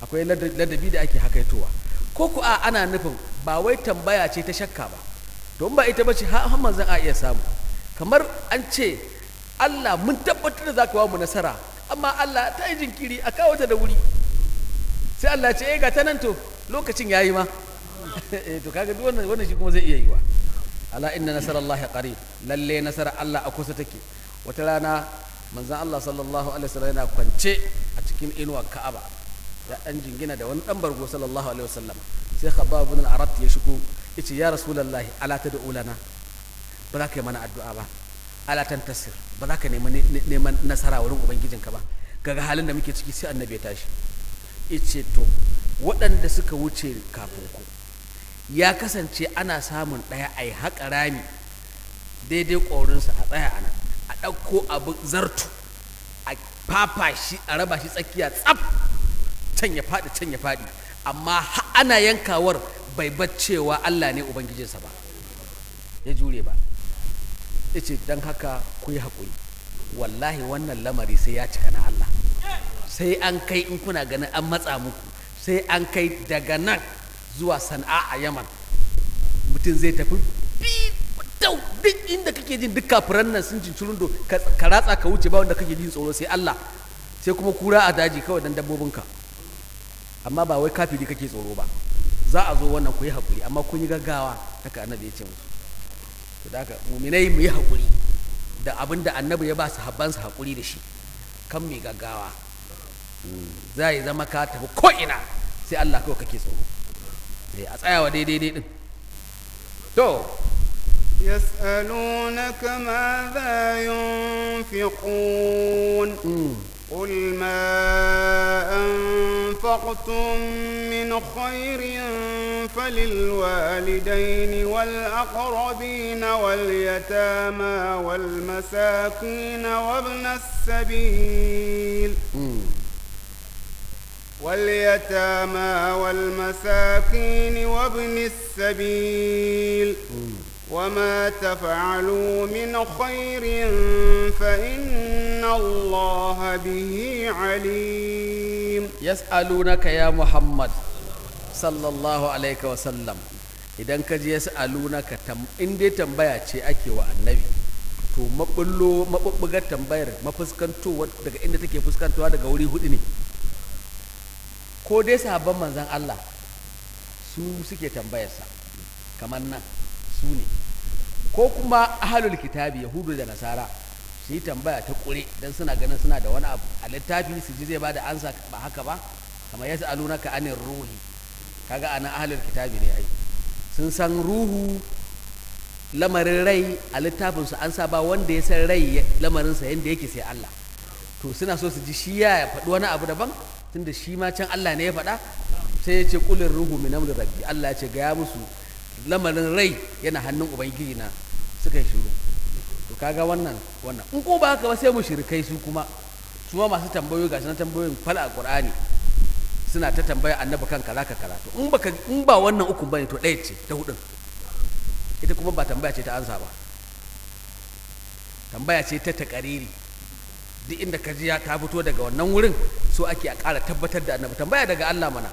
akwai lada- ladabi da ake hakaitowa ko ku a ana nufin ba wai tambaya ce ta shakka ba don ba ita ba ce har har manzon a iya samu kamar an ce Allah mun tabbatar da za ka ba mu nasara amma Allah ta yi jinkiri a kawo ta da wuri sai Allah ya ce eh ga ta nan to lokacin yayi ma eh to kaga duk wannan wannan shi kuma zai iya yiwa ala inna nasarallahi qarib lalle nasara Allah a kusa take wata rana manzon Allah sallallahu alaihi wasallam yana kwance a cikin inuwar Ka'aba ya dan jingina da wani dan bargo sallallahu alaihi wasallam sai Khabbab ibn al-Arat ya shigo yace ya rasulullahi ala tad'u lana ba za ka yi mana addu'a ba ala tantasir ba za ka nemi neman nasara wurin ubangijinka ba kaga halin da muke ciki sai annabi ya tashi yace to waɗanda suka wuce kafin ku ya kasance ana samun ɗaya a yi haƙa rami daidai ƙorinsa a tsaya a nan a ɗauko abu zartu a fafa shi a raba shi tsakiya tsaf can ya faɗi can ya faɗi amma ha- ana yankawar bai baccewa Allah ne ubangijinsa ba ya jure ba ya ce don haka ku yi haƙuri wallahi wannan lamari sai ya cika na Allah sai an kai in kuna ganin an matsa muku sai an kai daga nan zuwa sana'a a yaman mutum zai tafi dau duk inda kake jin duk kafiran nan sun cincirin do ka ka ratsa ka wuce ba wanda kake jin tsoro sai Allah sai kuma kura a daji kawai dan dabbobinka amma ba wai kafiri kake tsoro ba za a zo wannan ku yi haƙuri amma kun yi gaggawa haka annabi ya ce musu to da haka muminai mu yi haƙuri da abin da annabi ya ba su habbansa haƙuri da shi kan mai gaggawa za yi zama ka tafi ko'ina sai Allah kawai kake tsoro Eh, a tsayawa daidai dai din to يسألونك ماذا ينفقون قل ما أنفقتم من خير فللوالدين والأقربين واليتامى والمساكين وابن السبيل واليتامى والمساكين وابن السبيل وما تفعلوا من خير فإن الله به عليم yas'alunaka ya Muhammad sallallahu alaihi wa sallam idan ka ji yas'alunaka tam in dai tambaya ce ake wa annabi to mabullo mabubbugar tambayar mafuskantowa daga inda take fuskantowa daga wuri hudu ne ko dai sahabban manzon Allah su suke tambayarsa kamar nan su ne ko kuma ahalul kitabi yahudu da nasara su yi tambaya ta kure don suna ganin suna da wani abu a littafi su ji zai ba da ansa ba haka ba kamar ya sa'aluna ka anin ruhi kaga anan ahalul kitabi ne ai sun san ruhu lamarin rai a littafin su an sa ba wanda ya san rai ya- lamarinsa yadda yake sai Allah to suna so su ji shi ya faɗi wani abu daban tunda shi ma can Allah ne ya faɗa sai ya ce kulin ruhu min amri rabbi Allah ya ce gaya musu lamarin rai yana hannun ubangiji na suka yi shiru to kaga wannan wannan in ko ba haka ba sai mu shirkai su kuma su ma masu tambayoyi gashi na tambayoyin fal a qur'ani suna ta tambaya annabi kan kaza ka karatu in baka in ba wannan ukun bane to ɗaya ce ta hudun ita kuma ba tambaya ce ta ansa ba tambaya ce ta takariri duk inda ka ji ya ta fito daga wannan wurin so ake a ƙara tabbatar da annabi tambaya daga Allah mana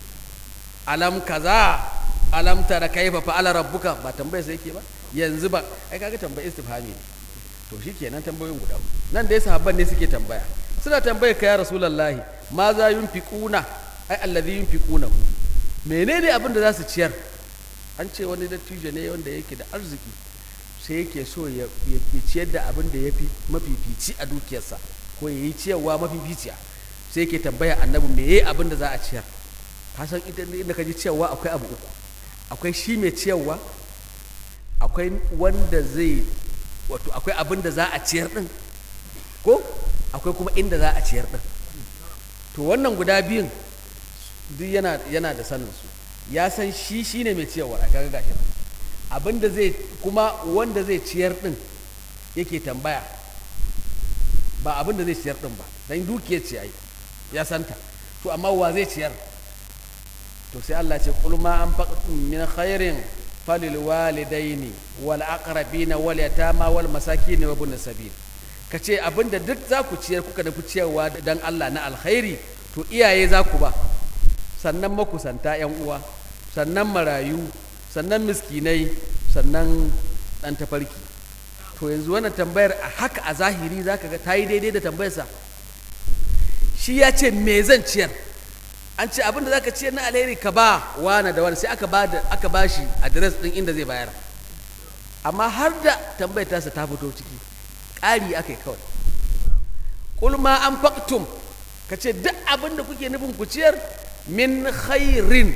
alam kaza alam tara kaifa fa'ala rabbuka ba tambaya sai yake ba yanzu ba ai kaga tambaya istifhami ne to shikenan tambayoyin guda uku. nan dai sahabban ne suke tambaya suna tambaya ka ya rasulullahi ma za yunfiquna ai allazi yunfiquna menene abin da za su ciyar an ce wani dattijo ne wanda yake da arziki sai yake so ya ya- ya ciyar da abin da ya fi mafifici a dukiyarsa ko ya yi ciyarwa mafificiya sai yake tambaya annabi me yayi abin da za a ciyar ka san ita inda ka ji ciyarwa akwai abu uku akwai shi mai ciyarwa akwai wanda zai wato akwai abin da za a ciyar din ko akwai kuma inda za a ciyar din to wannan guda biyun duk yana yana da sanin su ya san shi shine mai ciyarwa a kaga gashi nan. abin da zai kuma wanda zai ciyar din yake tambaya ba abin da zai ciyar din ba dan dukiyar ce ai ya santa to amma wa zai ciyar to sai Allah ce qul ma anfaqtum min khairin falil walidaini wal aqrabina wal yatama wal masakin wa ibn sabil kace abinda duk za ku ciyar kuka nufi ciyarwa dan Allah na alkhairi to iyaye za ku ba sannan makusanta yan uwa sannan marayu sannan miskinai sannan dan tafarki to yanzu wannan tambayar a haka a zahiri zaka ga ta yi daidai da tambayarsa shi ya ce me zan ciyar an ce abin da zaka ciyar na alheri ka ba wana da wani sai aka ba da aka ba shi adres din inda zai bayar amma har da tambayar tasa ta fito ciki ƙari aka yi kawai kul ma an faktum ka ce duk abin da kuke nufin ku ciyar min khairin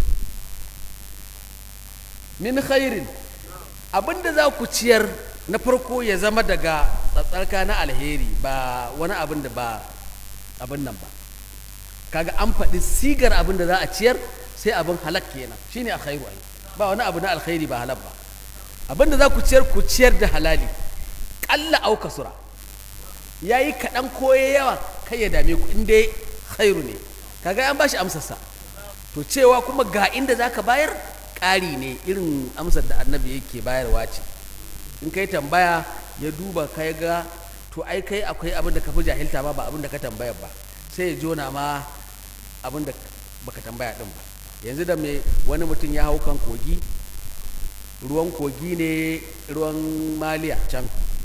min khairin abin da za ku ciyar na farko ya zama daga tsatsarka na alheri ba wani abin da ba abin nan ba kaga an faɗi sigar abin da za a ciyar sai abin halak kenan shine alkhairu ai ba wani abu na alkhairi ba halak ba abin da za ku ciyar ku ciyar da halali ƙalla au kasura yayi kaɗan ko yawa kai ya dame ku in dai khairu ne kaga an bashi amsarsa to cewa kuma ga inda zaka bayar ƙari ne irin amsar da annabi yake bayarwa ce in kai tambaya ya duba kai ga to ai kai akwai abin da ka fi jahilta ba ba abin da ka tambaya ba sai ya jona ma abin da baka tambaya din ba yanzu da mai wani mutum ya hau kan kogi ruwan kogi ne ruwan maliya can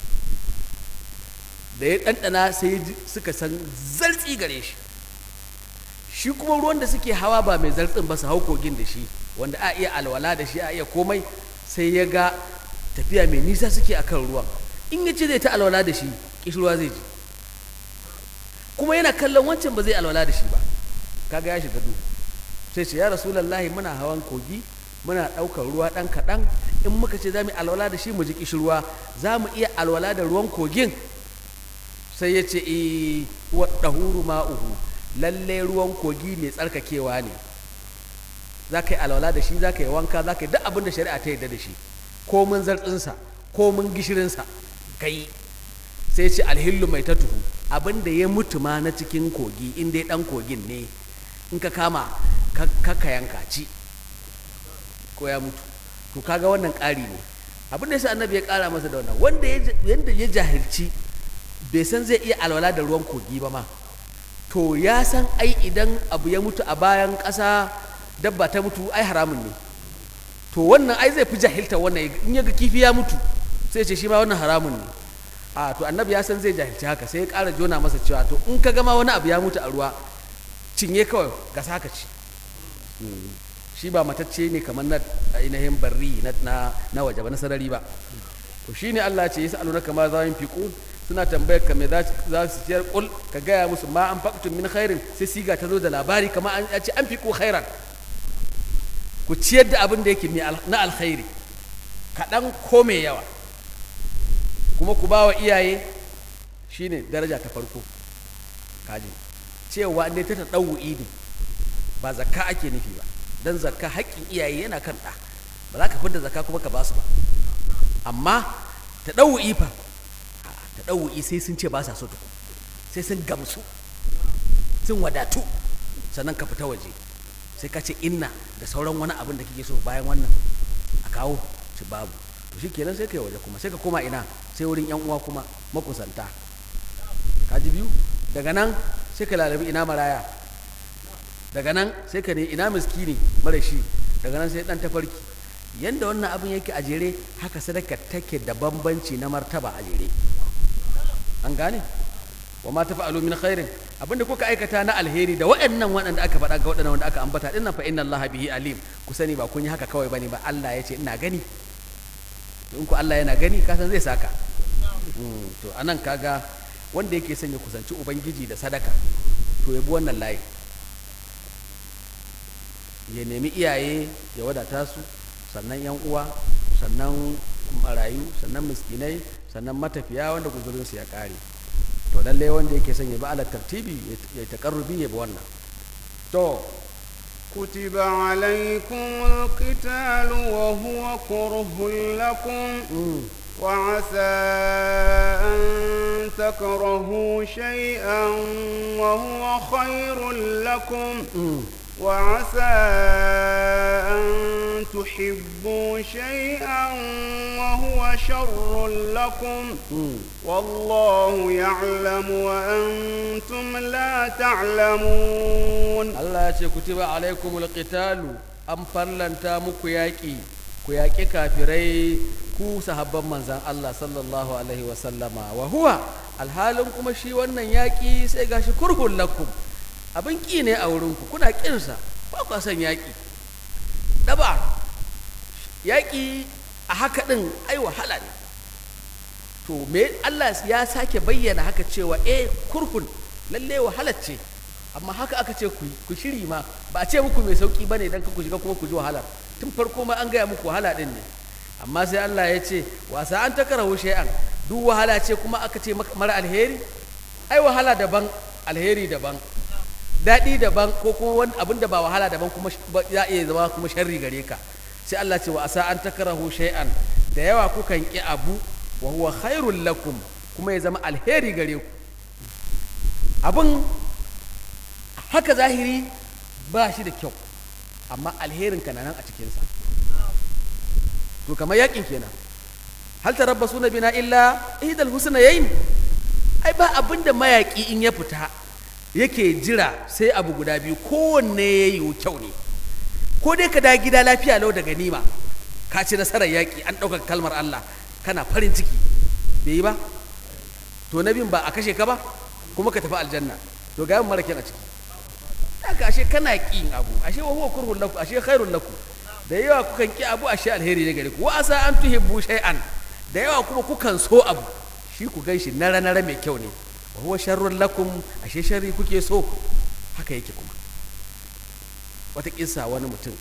da ya ɗanɗana sai suka san zartsi gare shi shi kuma ruwan da suke hawa ba mai zartsin ba su hau kogin da shi wanda a iya alwala da shi a iya komai sai ya ga tafiya mai nisa suke akan ruwan in ya ce zai ta alwala da shi kishirwa zai ji kuma yana kallon wancan ba zai alwala da shi ba kaga ya shiga duhu sai ce ya rasulallahi muna hawan kogi muna ɗaukar ruwa ɗan kaɗan in muka ce za mu alwala da shi mu ji kishirwa za mu iya alwala da ruwan kogin sai ya ce e wa ɗahuru ma'uhu lalle ruwan kogi mai tsarkakewa ne za ka yi alwala da shi za ka yi wanka za ka yi duk abin da shari'a ta yarda da shi ko mun zartsinsa ko mun gishirinsa ka yi sai ce alhillu mai tatuhu abin da ya mutu ma na cikin kogi in dai ɗan kogin ne in ka kama ka yanka ci ko ya mutu to kaga wannan ƙari ne abin da yasa annabi ya ƙara masa da wannan wanda yanda ya jahilci bai san zai iya alwala da ruwan kogi ba ma to ya san ai idan abu ya mutu a bayan ƙasa dabba ta mutu ai haramun ne to wannan ai zai fi jahilta wannan in ya ga kifi ya mutu sai ce shi ma wannan haramun ne a to annabi ya san zai jahilci haka sai ya ƙara jona masa cewa to in ka gama wani abu ya mutu a ruwa cinye kawai ga saka ci shi ba matacce ne kamar na ainihin barri na na waje ba na sarari ba to shine Allah ce yasa aluna kama za yin fiqun suna tambayar ka me za su ciyar kul ka gaya musu ma an faqtum min khairin sai siga ta zo da labari kamar an ce an fiqu khairan ku ciyar da abin da yake na alkhairi kaɗan ko mai yawa kuma ku ba wa iyaye shine daraja ta farko kaji cewa ne ta ta ɗau ne ba zakka ake nufi ba don zakka haƙƙin iyaye yana kan ɗa ba za ka fidda zakka kuma ka ba su ba amma ta ɗau fa ta ɗau sai sun ce ba sa so tukun sai sun gamsu sun wadatu sannan ka fita waje sai ka ce inna da sauran wani abin da kike so bayan wannan a kawo ci babu to shi kenan sai ka yi waje kuma sai ka koma ina sai wurin yan uwa kuma makusanta ka ji biyu daga nan sai ka lalabi ina maraya daga nan sai ka ne ina miskini mara shi daga nan sai dan tafarki yanda wannan abin yake a jere haka sadaka take da bambanci na martaba a jere an gane wa ma tafa'alu min khairin abinda kuka aikata na alheri da waɗannan waɗanda aka faɗa ga waɗannan wanda aka ambata dinnan fa inna Allah bihi alim ku sani ba kun yi haka kawai bane ba Allah ya ce ina gani in ku Allah yana gani ka san zai saka to anan kaga wanda yake son ya kusanci ubangiji da sadaka to ya bi wannan layi ya nemi iyaye ya wadata su sannan yan uwa sannan marayu sannan miskinai sannan matafiya wanda guzurinsu ya kare to lallai wanda yake son ya bi ala tartibi ya takarrubi ya bi wannan to كتب عليكم القتال وهو كره لكم وعسى أن تكرهوا شيئا وهو خير لكم وعسى أن تحبوا شيئا وهو شر لكم والله يعلم وأنتم لا تعلمون Allah ya ce kutiba alaikumul qitalu an farlanta muku yaƙi ku yaƙi kafirai ku sahabban manzan Allah sallallahu alaihi wa sallama wa huwa alhalin kuma shi wannan yaƙi sai gashi kurhun lakum abin ƙi ne a wurinku kuna ƙinsa ba ku son yaƙi daba yaƙi a haka ɗin ai wahala ne to me Allah ya sake bayyana haka cewa eh kurhun lalle wahala ce amma haka aka ce ku shiri ma ba a ce muku mai sauki bane dan ku shiga kuma ku ji wahala tun farko ma an gaya muku wahala din ne amma sai Allah ya ce wasa an takarahu shay'an duk wahala ce kuma aka ce mara alheri ai wahala daban alheri daban daɗi daban ko kuma wani abin da ba wahala daban kuma ya iya zama kuma sharri gare ka sai Allah ce wa asa an takarahu shay'an da yawa kukan ki abu wa huwa khairul lakum kuma ya zama alheri gare ku abin haka zahiri ba shi da kyau amma alherin ka nan a cikinsa to kamar yakin kenan hal tarabbasu na bina illa ihdal husnayayn ai ba abin da mayaki in ya fita yake jira sai abu guda biyu kowanne ya yi kyau ne ko dai ka da gida lafiya lau da ganima ka ci nasarar yaƙi an ɗaukar kalmar Allah kana farin ciki bai yi ba to na biyun ba a kashe ka ba kuma ka tafi aljanna to ga mara kyan a ciki haka ashe kana ƙin abu ashe wa huwa kurhun lakum ashe khairun lakum da yawa kukan ƙi abu ashe alheri ne gare ku wa asa an tuhibbu shay'an da yawa kuma kukan so abu shi ku gan shi nara nara mai kyau ne wa huwa sharrun lakum ashe sharri kuke so haka yake kuma wata kisa wani mutum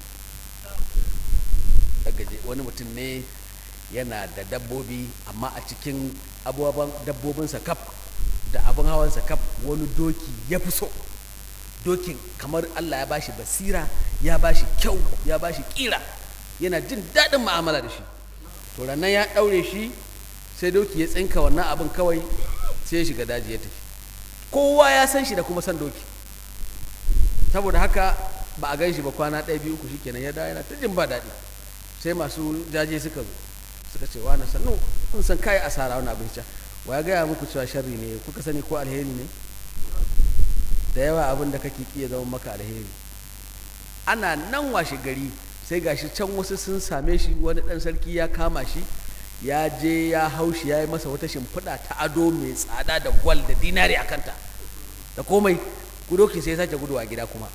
gaje wani mutum ne yana da dabbobi amma a cikin abubuwan dabbobinsa kaf da abin hawansa kaf wani doki ya fi so dokin kamar Allah ya bashi basira ya bashi kyau ya bashi kira yana jin daɗin ma'amala da shi to nan ya ɗaure shi sai doki ya tsinka wannan abin kawai sai ya shiga daji ya tafi kowa ya san shi da kuma san doki saboda haka ba a gan shi ba kwana ɗaya biyu uku shikenan ya dawo yana ta jin ba daɗi sai masu jaje suka zo suka ce wani sannu kun san kai asara wani abin wa ya gaya muku cewa sharri ne kuka sani ko alheri ne da yawa abin da kake iya zama maka alheri ana nan washe gari sai gashi can wasu sun same shi wani ɗan sarki ya kama shi ya je ya haushi ya yi masa wata shimfiɗa ta ado mai tsada da gwal da dinari a kanta da komai kudoki sai ya sake guduwa gida kuma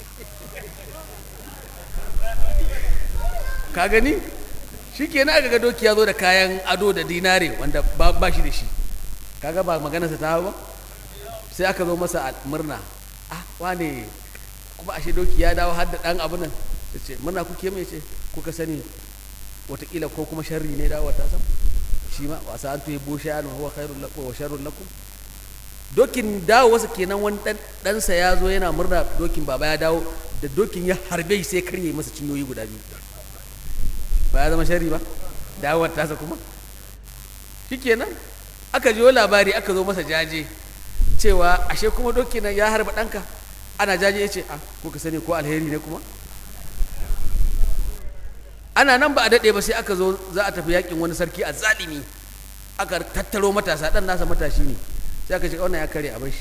ka gani shi ke aka ga doki ya zo da kayan ado da dinare wanda ba shi da shi kaga ba maganarsa ta ba sai aka zo masa murna ah wane kuma ashe doki ya dawo har da ɗan abu nan ya ce murna kuke mai ce kuka sani watakila ko kuma sharri ne dawo ta sam shi ma wasa an tuhi bushe an huwa khairul lakum wa sharrul lakum dokin dawo wasu kenan wani ɗansa ya zo yana murna dokin baba ya dawo da dokin ya harbe sai karye masa cinyoyi guda biyu ba ya zama shari ba dawowar tasa kuma shikenan aka jiyo labari aka zo masa jaje cewa ashe kuma doki nan ya harba ɗanka ana jaje ya ce a ko ka sani ko alheri ne kuma ana nan ba a daɗe ba sai aka zo za a tafi yakin wani sarki a zalimi aka tattaro matasa ɗan nasa matashi ne sai aka ce wannan ya kare a bashi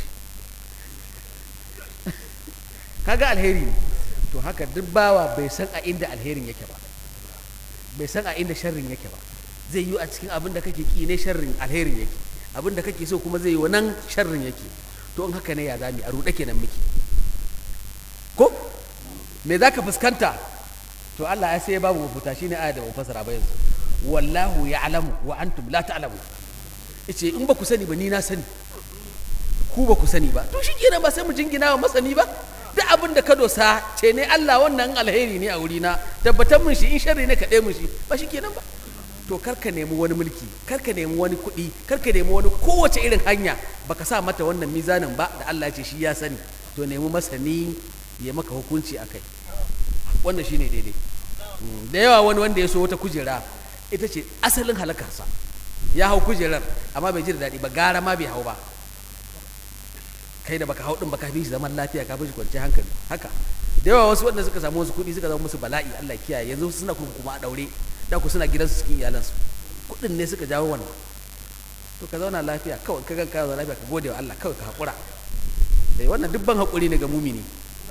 kaga alheri ne to haka duk bawa bai san a inda alherin yake ba bai san a inda sharrin yake ba zai yi a cikin abin da kake ki ne sharrin alherin yake abin da kake so kuma zai yi wa nan sharrin yake to in haka ne ya zami a ruɗe kenan miki ko me za ka fuskanta to Allah ya sai babu mafuta shine aya da mu fasara ba yanzu wallahu ya'lamu wa antum la ta'lamu yace in ba ku sani ba ni na sani ku ba ku sani ba to shikenan ba sai mu jingina wa masani ba duk abin da ka dosa ce ne Allah wannan alheri ne a wurina tabbatar mun shi in sharri ne ka ɗaya mun shi ba shi kenan ba to kar ka nemi wani mulki kar ka nemi wani kuɗi kar ka nemi wani kowace irin hanya baka sa mata wannan mizanin ba da Allah ya ce shi ya sani to nemi masani ya maka hukunci a kai wannan shine daidai da yawa wani wanda ya so wata kujera ita ce asalin halakarsa ya hau kujerar amma bai ji da daɗi ba gara ma bai hau ba kai da baka hau din baka fi shi zaman lafiya ka fi shi kwanciyar hankali haka da yawa wasu wanda suka samu wasu kuɗi suka zama musu bala'i Allah kiyaye yanzu suna kuma a daure da ku suna gidansu cikin iyalansu kuɗin ne suka jawo wannan to ka zauna lafiya kawai ka ganka zauna lafiya ka gode wa Allah kawai ka haƙura dai wannan dubban haƙuri ne ga mumini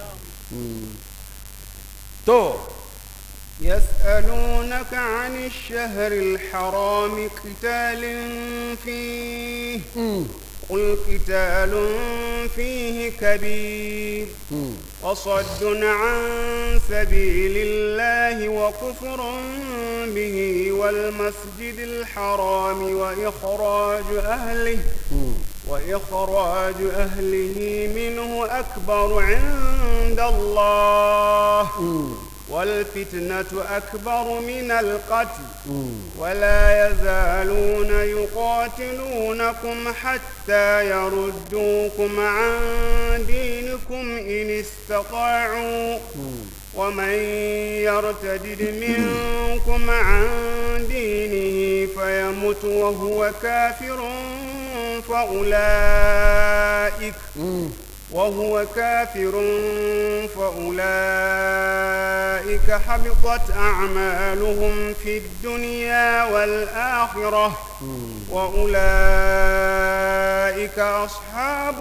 to يسألونك عن الشهر الحرام قتال فيه قل قتال فيه كبير وصد عن سبيل الله وكفر به والمسجد الحرام وإخراج أهله وإخراج أهله منه أكبر عند الله والفتنة أكبر من القتل ولا يزالون يقاتلونكم حتى يردوكم عن دينكم إن استطاعوا ومن يرتدد منكم عن دينه فيمت وهو كافر فأولئك وهو كافر فأولئك حبطت أعمالهم في الدنيا والآخرة وأولئك أصحاب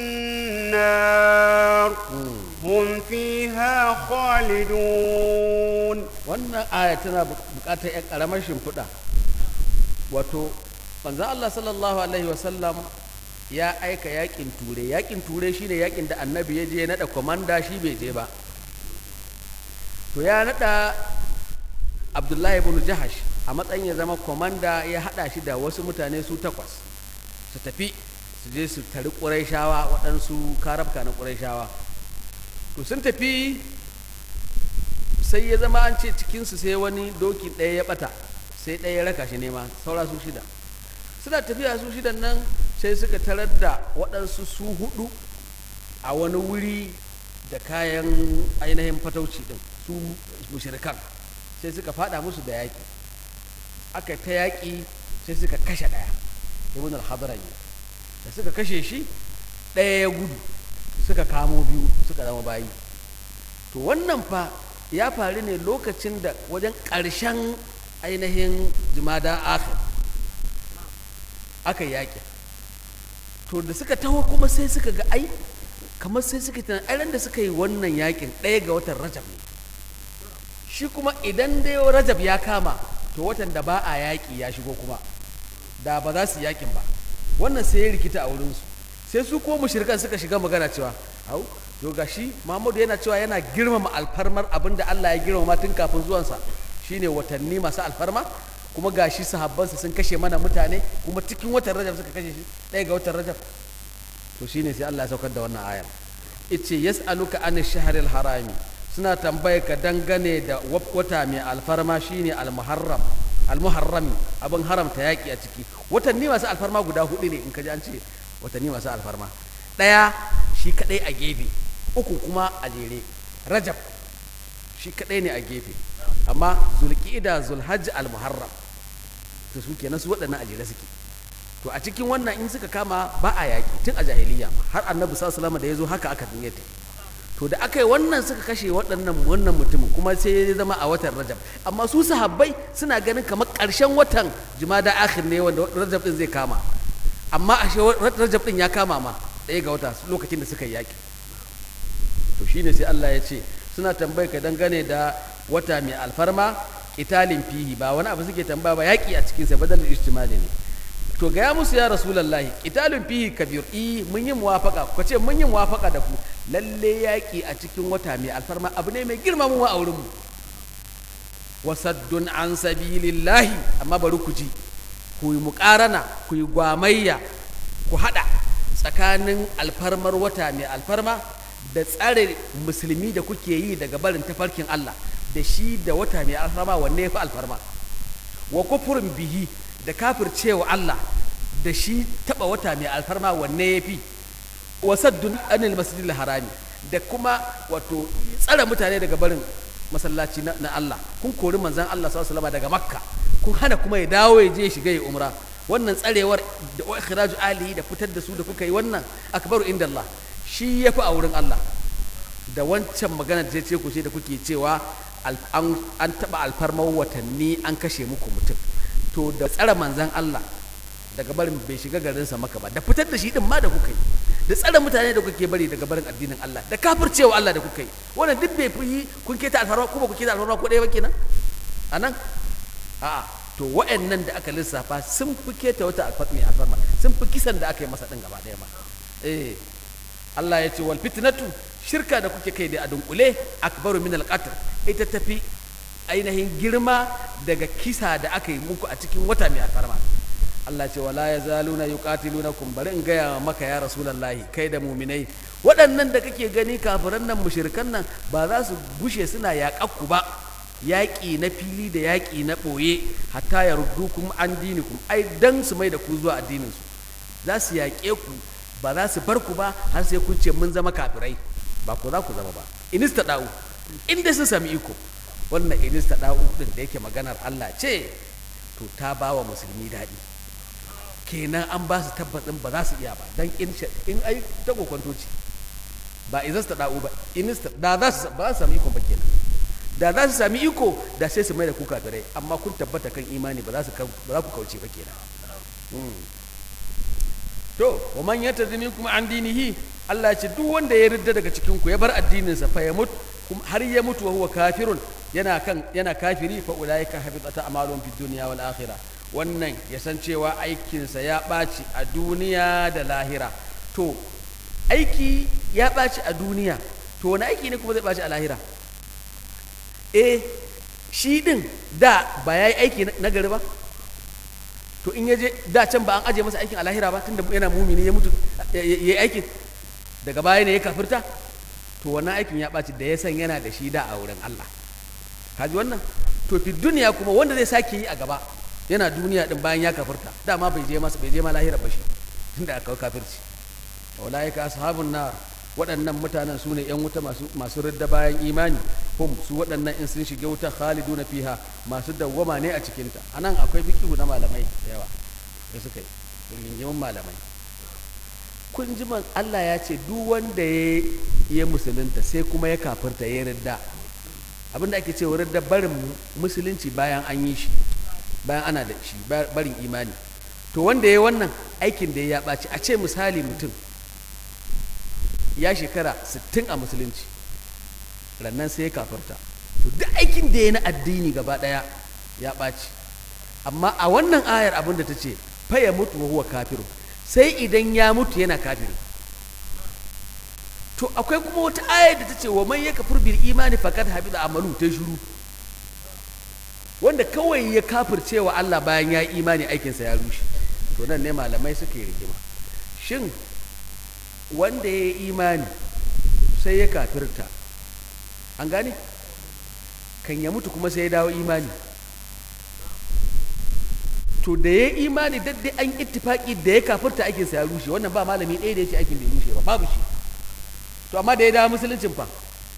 النار هم فيها خالدون wannan aya tana bukatar yan karamar shimfiɗa wato manzo Allah sallallahu alaihi wasallam ya aika yakin ture yakin ture shine yakin da annabi ya je nada komanda shi bai je ba to ya nada abdullahi ibn jahash a matsayin ya zama komanda ya hada shi da wasu mutane su takwas su tafi su je su tari ƙurayshawa waɗansu karabka na ƙurayshawa to sun tafi sai ya zama an ce cikinsu sai wani doki ɗaya ya ɓata sai ɗaya ya raka shi nema saura su shida suna tafiya su shidan nan sai suka tarar da waɗansu su hudu a wani wuri da kayan ainihin fatauci ɗin su mushrikan sai suka fada musu da yaƙi aka ta yaƙi sai suka kashe ɗaya ibn al-hadrami da suka kashe shi ɗaya ya gudu suka kamo biyu suka zama bayi to wannan fa ya faru ne lokacin da wajen ƙarshen ainihin jimada akhir aka yaƙi to da suka taho kuma sai suka ga ai kamar sai suka tunan ai da suka yi wannan yaƙin ɗaya ga watan rajab ne shi kuma idan dai rajab ya kama to watan da ba a yaƙi ya shigo kuma da ba za su yaƙin ba wannan sai ya rikita a wurinsu sai su ko mushrikan suka shiga magana cewa au to gashi Muhammadu yana cewa yana girmama alfarmar abin da Allah ya girmama tun kafin zuwansa shine watanni masu alfarma kuma gashi sahabbansa sun kashe mana mutane kuma cikin watan Rajab suka kashe shi ɗaya ga watan Rajab to shine sai Allah ya saukar da wannan ayar ice yas'aluka an shahril harami suna tambaye ka dangane da wata mai alfarma shine al-muharram al-muharrami abin haramta yaki a ciki watanni masu alfarma guda hudu ne in ka ji an ce watanni masu alfarma ɗaya shi kadai a gefe uku kuma a jere rajab shi kadai ne a gefe amma zulqa'ida zulhajj al-muharram to su kenan su waɗannan a jere suke to a cikin wannan in suka kama ba a yaƙi tun a jahiliya ma har annabi sallallahu alaihi da ya zo haka aka dinga ta to da aka yi wannan suka kashe waɗannan wannan mutumin kuma sai ya zama a watan rajab amma su sahabbai suna ganin kamar ƙarshen watan jumada akhir ne wanda rajab din zai kama amma a rajab din ya kama ma ɗaya ga wata lokacin da suka yi yaƙi to shine sai Allah ya ce suna tambayi ka dangane da wata mai alfarma kitalin fihi ba wani abu suke tambaya ba yaƙi a cikinsa badal ijtimali ne to gaya musu ya rasulallahi kitalin fihi kabir i mun yi muwafaka ku ce mun yi muwafaka da ku lalle yaƙi a cikin wata mai alfarma abu ne mai girma mu a wurin mu wasaddun an sabilillahi amma bari ku ji ku yi muƙarana ku yi gwamayya ku haɗa tsakanin alfarmar wata mai alfarma da tsare musulmi da kuke yi daga barin tafarkin Allah da shi da wata mai alfarma wanne ya fi alfarma wa kufurin bihi da kafircewa Allah da shi taba wata mai alfarma wanne ya fi wasaddun anil masjidil harami da kuma wato tsare mutane daga barin masallaci na, Allah kun kori manzon Allah sallallahu alaihi daga makka kun hana kuma ya dawo ya je shiga ya umra wannan tsarewar da ikhraju alihi da fitar da su da kuka yi wannan akbaru inda Allah shi ya fi a wurin Allah da wancan magana da ce ku ce da kuke cewa al- an an taba alfarmar watanni an kashe muku mutum to da tsare manzan Allah daga barin bai shiga garinsa maka ba da fitar da shi din ma da kuka yi da tsare mutane da kuke bari daga barin addinin Allah da kafircewa Allah da kuka yi wannan duk bai fi kun keta alfarma ko ba ku keta alfarma ko ɗaya ba kenan anan a'a to wa'annan da aka lissafa sun fi keta wata alfarma mai alfarma sun fi kisan da aka yi masa din gaba ɗaya ma eh Allah ya ce wal fitnatu shirka da kuke kai da a dunkule akbaru min al-qatl ita tafi ainihin girma daga kisa da aka yi muku a cikin wata mai alfarma Allah ce wala yazaluna yuqatilunakum bari in gaya maka ya rasulullahi kai da muminai waɗannan da kake gani kafiran nan mushrikan nan ba za su gushe suna yaƙakku ba yaƙi na fili da yaƙi na ɓoye hatta ya ruddukum an dinikum ai dan su mai da ku zuwa addinin su za su yaƙe ku ba za su bar ku ba har sai kun ce mun zama kafirai ba ku za ku zama ba inista da'u in dai sun sami iko wannan inista da'u din da yake maganar Allah ce to ta ba wa musulmi daɗi kenan an ba su tabbatin ba za su iya ba dan in sha- in ai ta kokonto ce ba izasta da'u ba inista da za su ba za su sami iko ba kenan da za su sami iko da sai su mai da ku kafirai amma kun tabbata kan imani ba za su kau- ba za ku kauce ba kenan to wa man yatadi minkum an dinihi Allah ya ce duk wanda ya ridda daga cikin ku ya bar addininsa fa ya mutu kuma har ya mutu wa huwa kafirun yana kan yana kafiri fa ulaika habitat a'maluhum fid dunya wal akhirah wannan ya san cewa aikinsa ya ɓaci a duniya da lahira to aiki ya ɓaci a duniya to wani aiki ne kuma zai ɓaci a lahira eh shi din da ba ya yi aiki na gari ba to in ya je da can ba an aje masa aikin a lahira ba tunda yana mumini ya mutu ya yi aikin daga baya ne ya kafirta to wannan aikin ya ɓaci da ya san yana da shi da a wurin Allah kaji wannan to fi duniya kuma wanda zai sake yi a gaba yana duniya din bayan ya kafirta dama bai je masa bai je ma lahira ba shi tunda aka kawo kafirci ulaika ashabun nar waɗannan mutanen su ne 'yan wuta masu masu ridda bayan imani hum su waɗannan in sun shiga wuta khaliduna fiha masu dawwama ne a cikinta anan akwai fiqhu na malamai da yawa da suka yi rigingimin malamai kun ji man Allah ya ce duk wanda ya ya musulunta sai kuma ya kafirta ya ridda abinda ake cewa ridda barin musulunci bayan an yi shi bayan ana da shi barin imani to wanda ya wannan aikin da ya ɓaci a ce misali mutum ya shekara 60 a musulunci rannan sai ya kafarta to duk aikin da ya na addini gaba ɗaya ya ɓaci amma a wannan ayar abin da ta ce faya mutu wa huwa kafiru sai idan ya mutu yana kafiru to akwai kuma wata ayar da ta ce wa man ya kafir bil imani faqad habida amalu ta shiru wanda kawai ya kafirce wa Allah bayan ya yi imani aikinsa ya rushe to nan ne malamai suka yi rigima shin wanda ya yi imani sai ya kafirta an gane kan ya mutu kuma sai ya dawo imani to da ya yi imani daddai an ittifaki da ya kafirta aikinsa ya rushe wannan ba malami ɗaya da ya ce aikin da ya rushe ba babu shi to amma da ya dawo musuluncin fa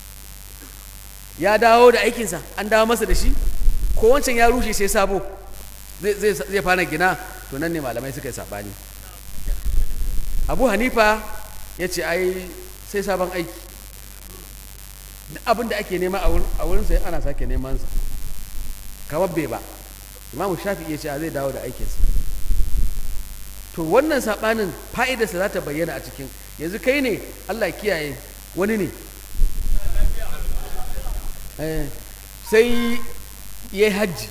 ya dawo da aikinsa an dawo masa da shi ko wancan ya rushe sai sabo zai fara gina to nan ne malamai suka yi sabani abu hanifa ya ce ai sai sabon aiki duk abin da ake nema a wurin sai ana sake neman sa kamar bai ba imamu shafi ya ce a zai dawo da aikinsa to wannan sabanin fa'idarsa za ta bayyana a cikin yanzu kai ne allah kiyaye wani ne sai ya yi hajji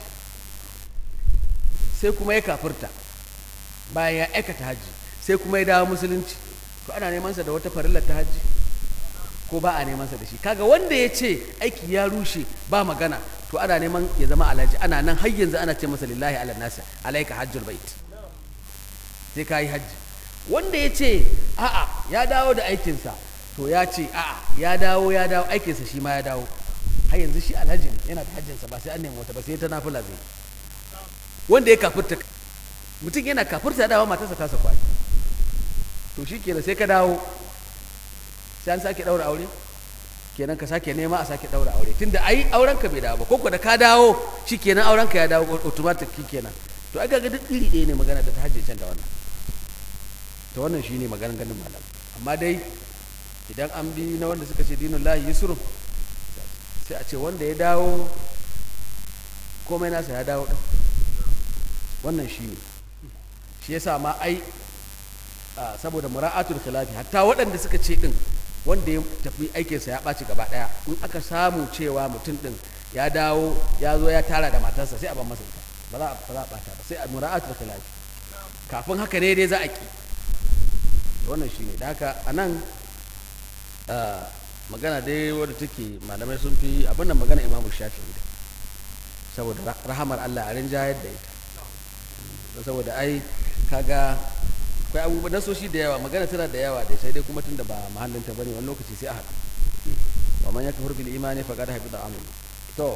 sai kuma ya kafirta bayan ya aikata hajji sai kuma ya dawo musulunci to ana nemansa da wata farillar ta hajji ko ba a nemansa da shi kaga wanda ya ce aiki ya rushe ba magana to ana neman ya zama alhaji ana nan har yanzu ana ce masa lillahi ala nasi alaika hajjul bait sai ka yi hajji wanda ya ce a'a ya dawo da aikinsa to ya ce a'a ya dawo ya dawo aikinsa shi ma ya dawo har yanzu shi alhaji ne yana da hajjinsa ba sai an nemi wata ba sai ta nafila zai wanda ya kafirta mutum yana kafirta dawo matarsa ta kwai to shi kenan sai ka dawo sai an sake daura aure kenan ka sake nema a sake daura aure tunda ai auren ka bai dawo ba ko da ka dawo shi kenan auren ka ya dawo automatic kenan to ai ga duk iri ɗaya ne magana da ta hajje can da wannan to wannan shine maganar ganin malam amma dai idan an bi na wanda suka ce dinin lahi yusrun sai a ce wanda ya dawo komai nasa ya dawo ɗin wannan shi ne shi yasa ma ai a, saboda mura'atul khilafi hatta waɗanda suka ce ɗin wanda ya tafi aikinsa ya ɓaci gaba ɗaya in aka samu cewa mutum ɗin ya dawo ya zo ya tara da matarsa sai a ban masa ita ba za a ba za a ɓata ba sai a mura'atul khilafi kafin haka ne dai za a ki wannan shi ne da haka a nan a, magana dai wadda take malamai sun fi abin da magana imamu shafi'i da saboda ra- rahamar Allah a rinjayar da ita don saboda ai kaga akwai abubuwa nasoshi da yawa magana tana da yawa da sai dai kuma tunda ba mahallinta bane wani lokaci sai a haɗu wa man yakfur bil imani faqad habita amalu to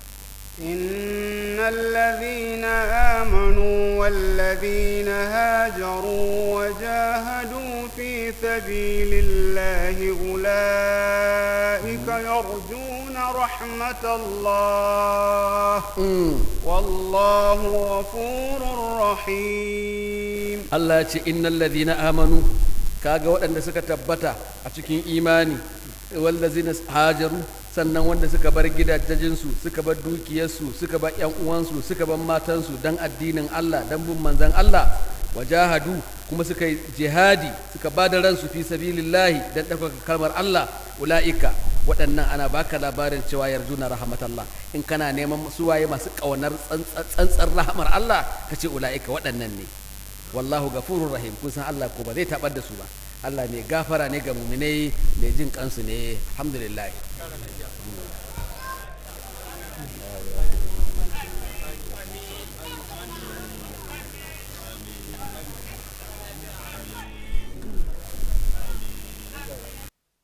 إن الذين آمنوا والذين هاجروا وجاهدوا في سبيل الله أولئك يرجون رحمة الله والله غفور رحيم Allah ya ce innal ladhina amanu kaga waɗanda suka tabbata a cikin imani wallazina hajaru sannan wanda suka bar gidajensu suka bar dukiyarsu suka bar yan uwansu suka bar matansu dan addinin Allah dan bin manzon Allah wajahadu kuma suka yi jihadi suka ba da ransu fi sabilillahi dan ɗaukaka kalmar Allah ula'ika waɗannan ana baka labarin cewa yarjuna rahmatallah in kana neman suwaye masu ƙaunar tsantsar rahamar Allah ka ce ula'ika waɗannan ne wallahu gafurur rahim kun san Allah ko ba zai tabar da su ba Allah mai gafara ne ga muminai mai jin kansu ne alhamdulillah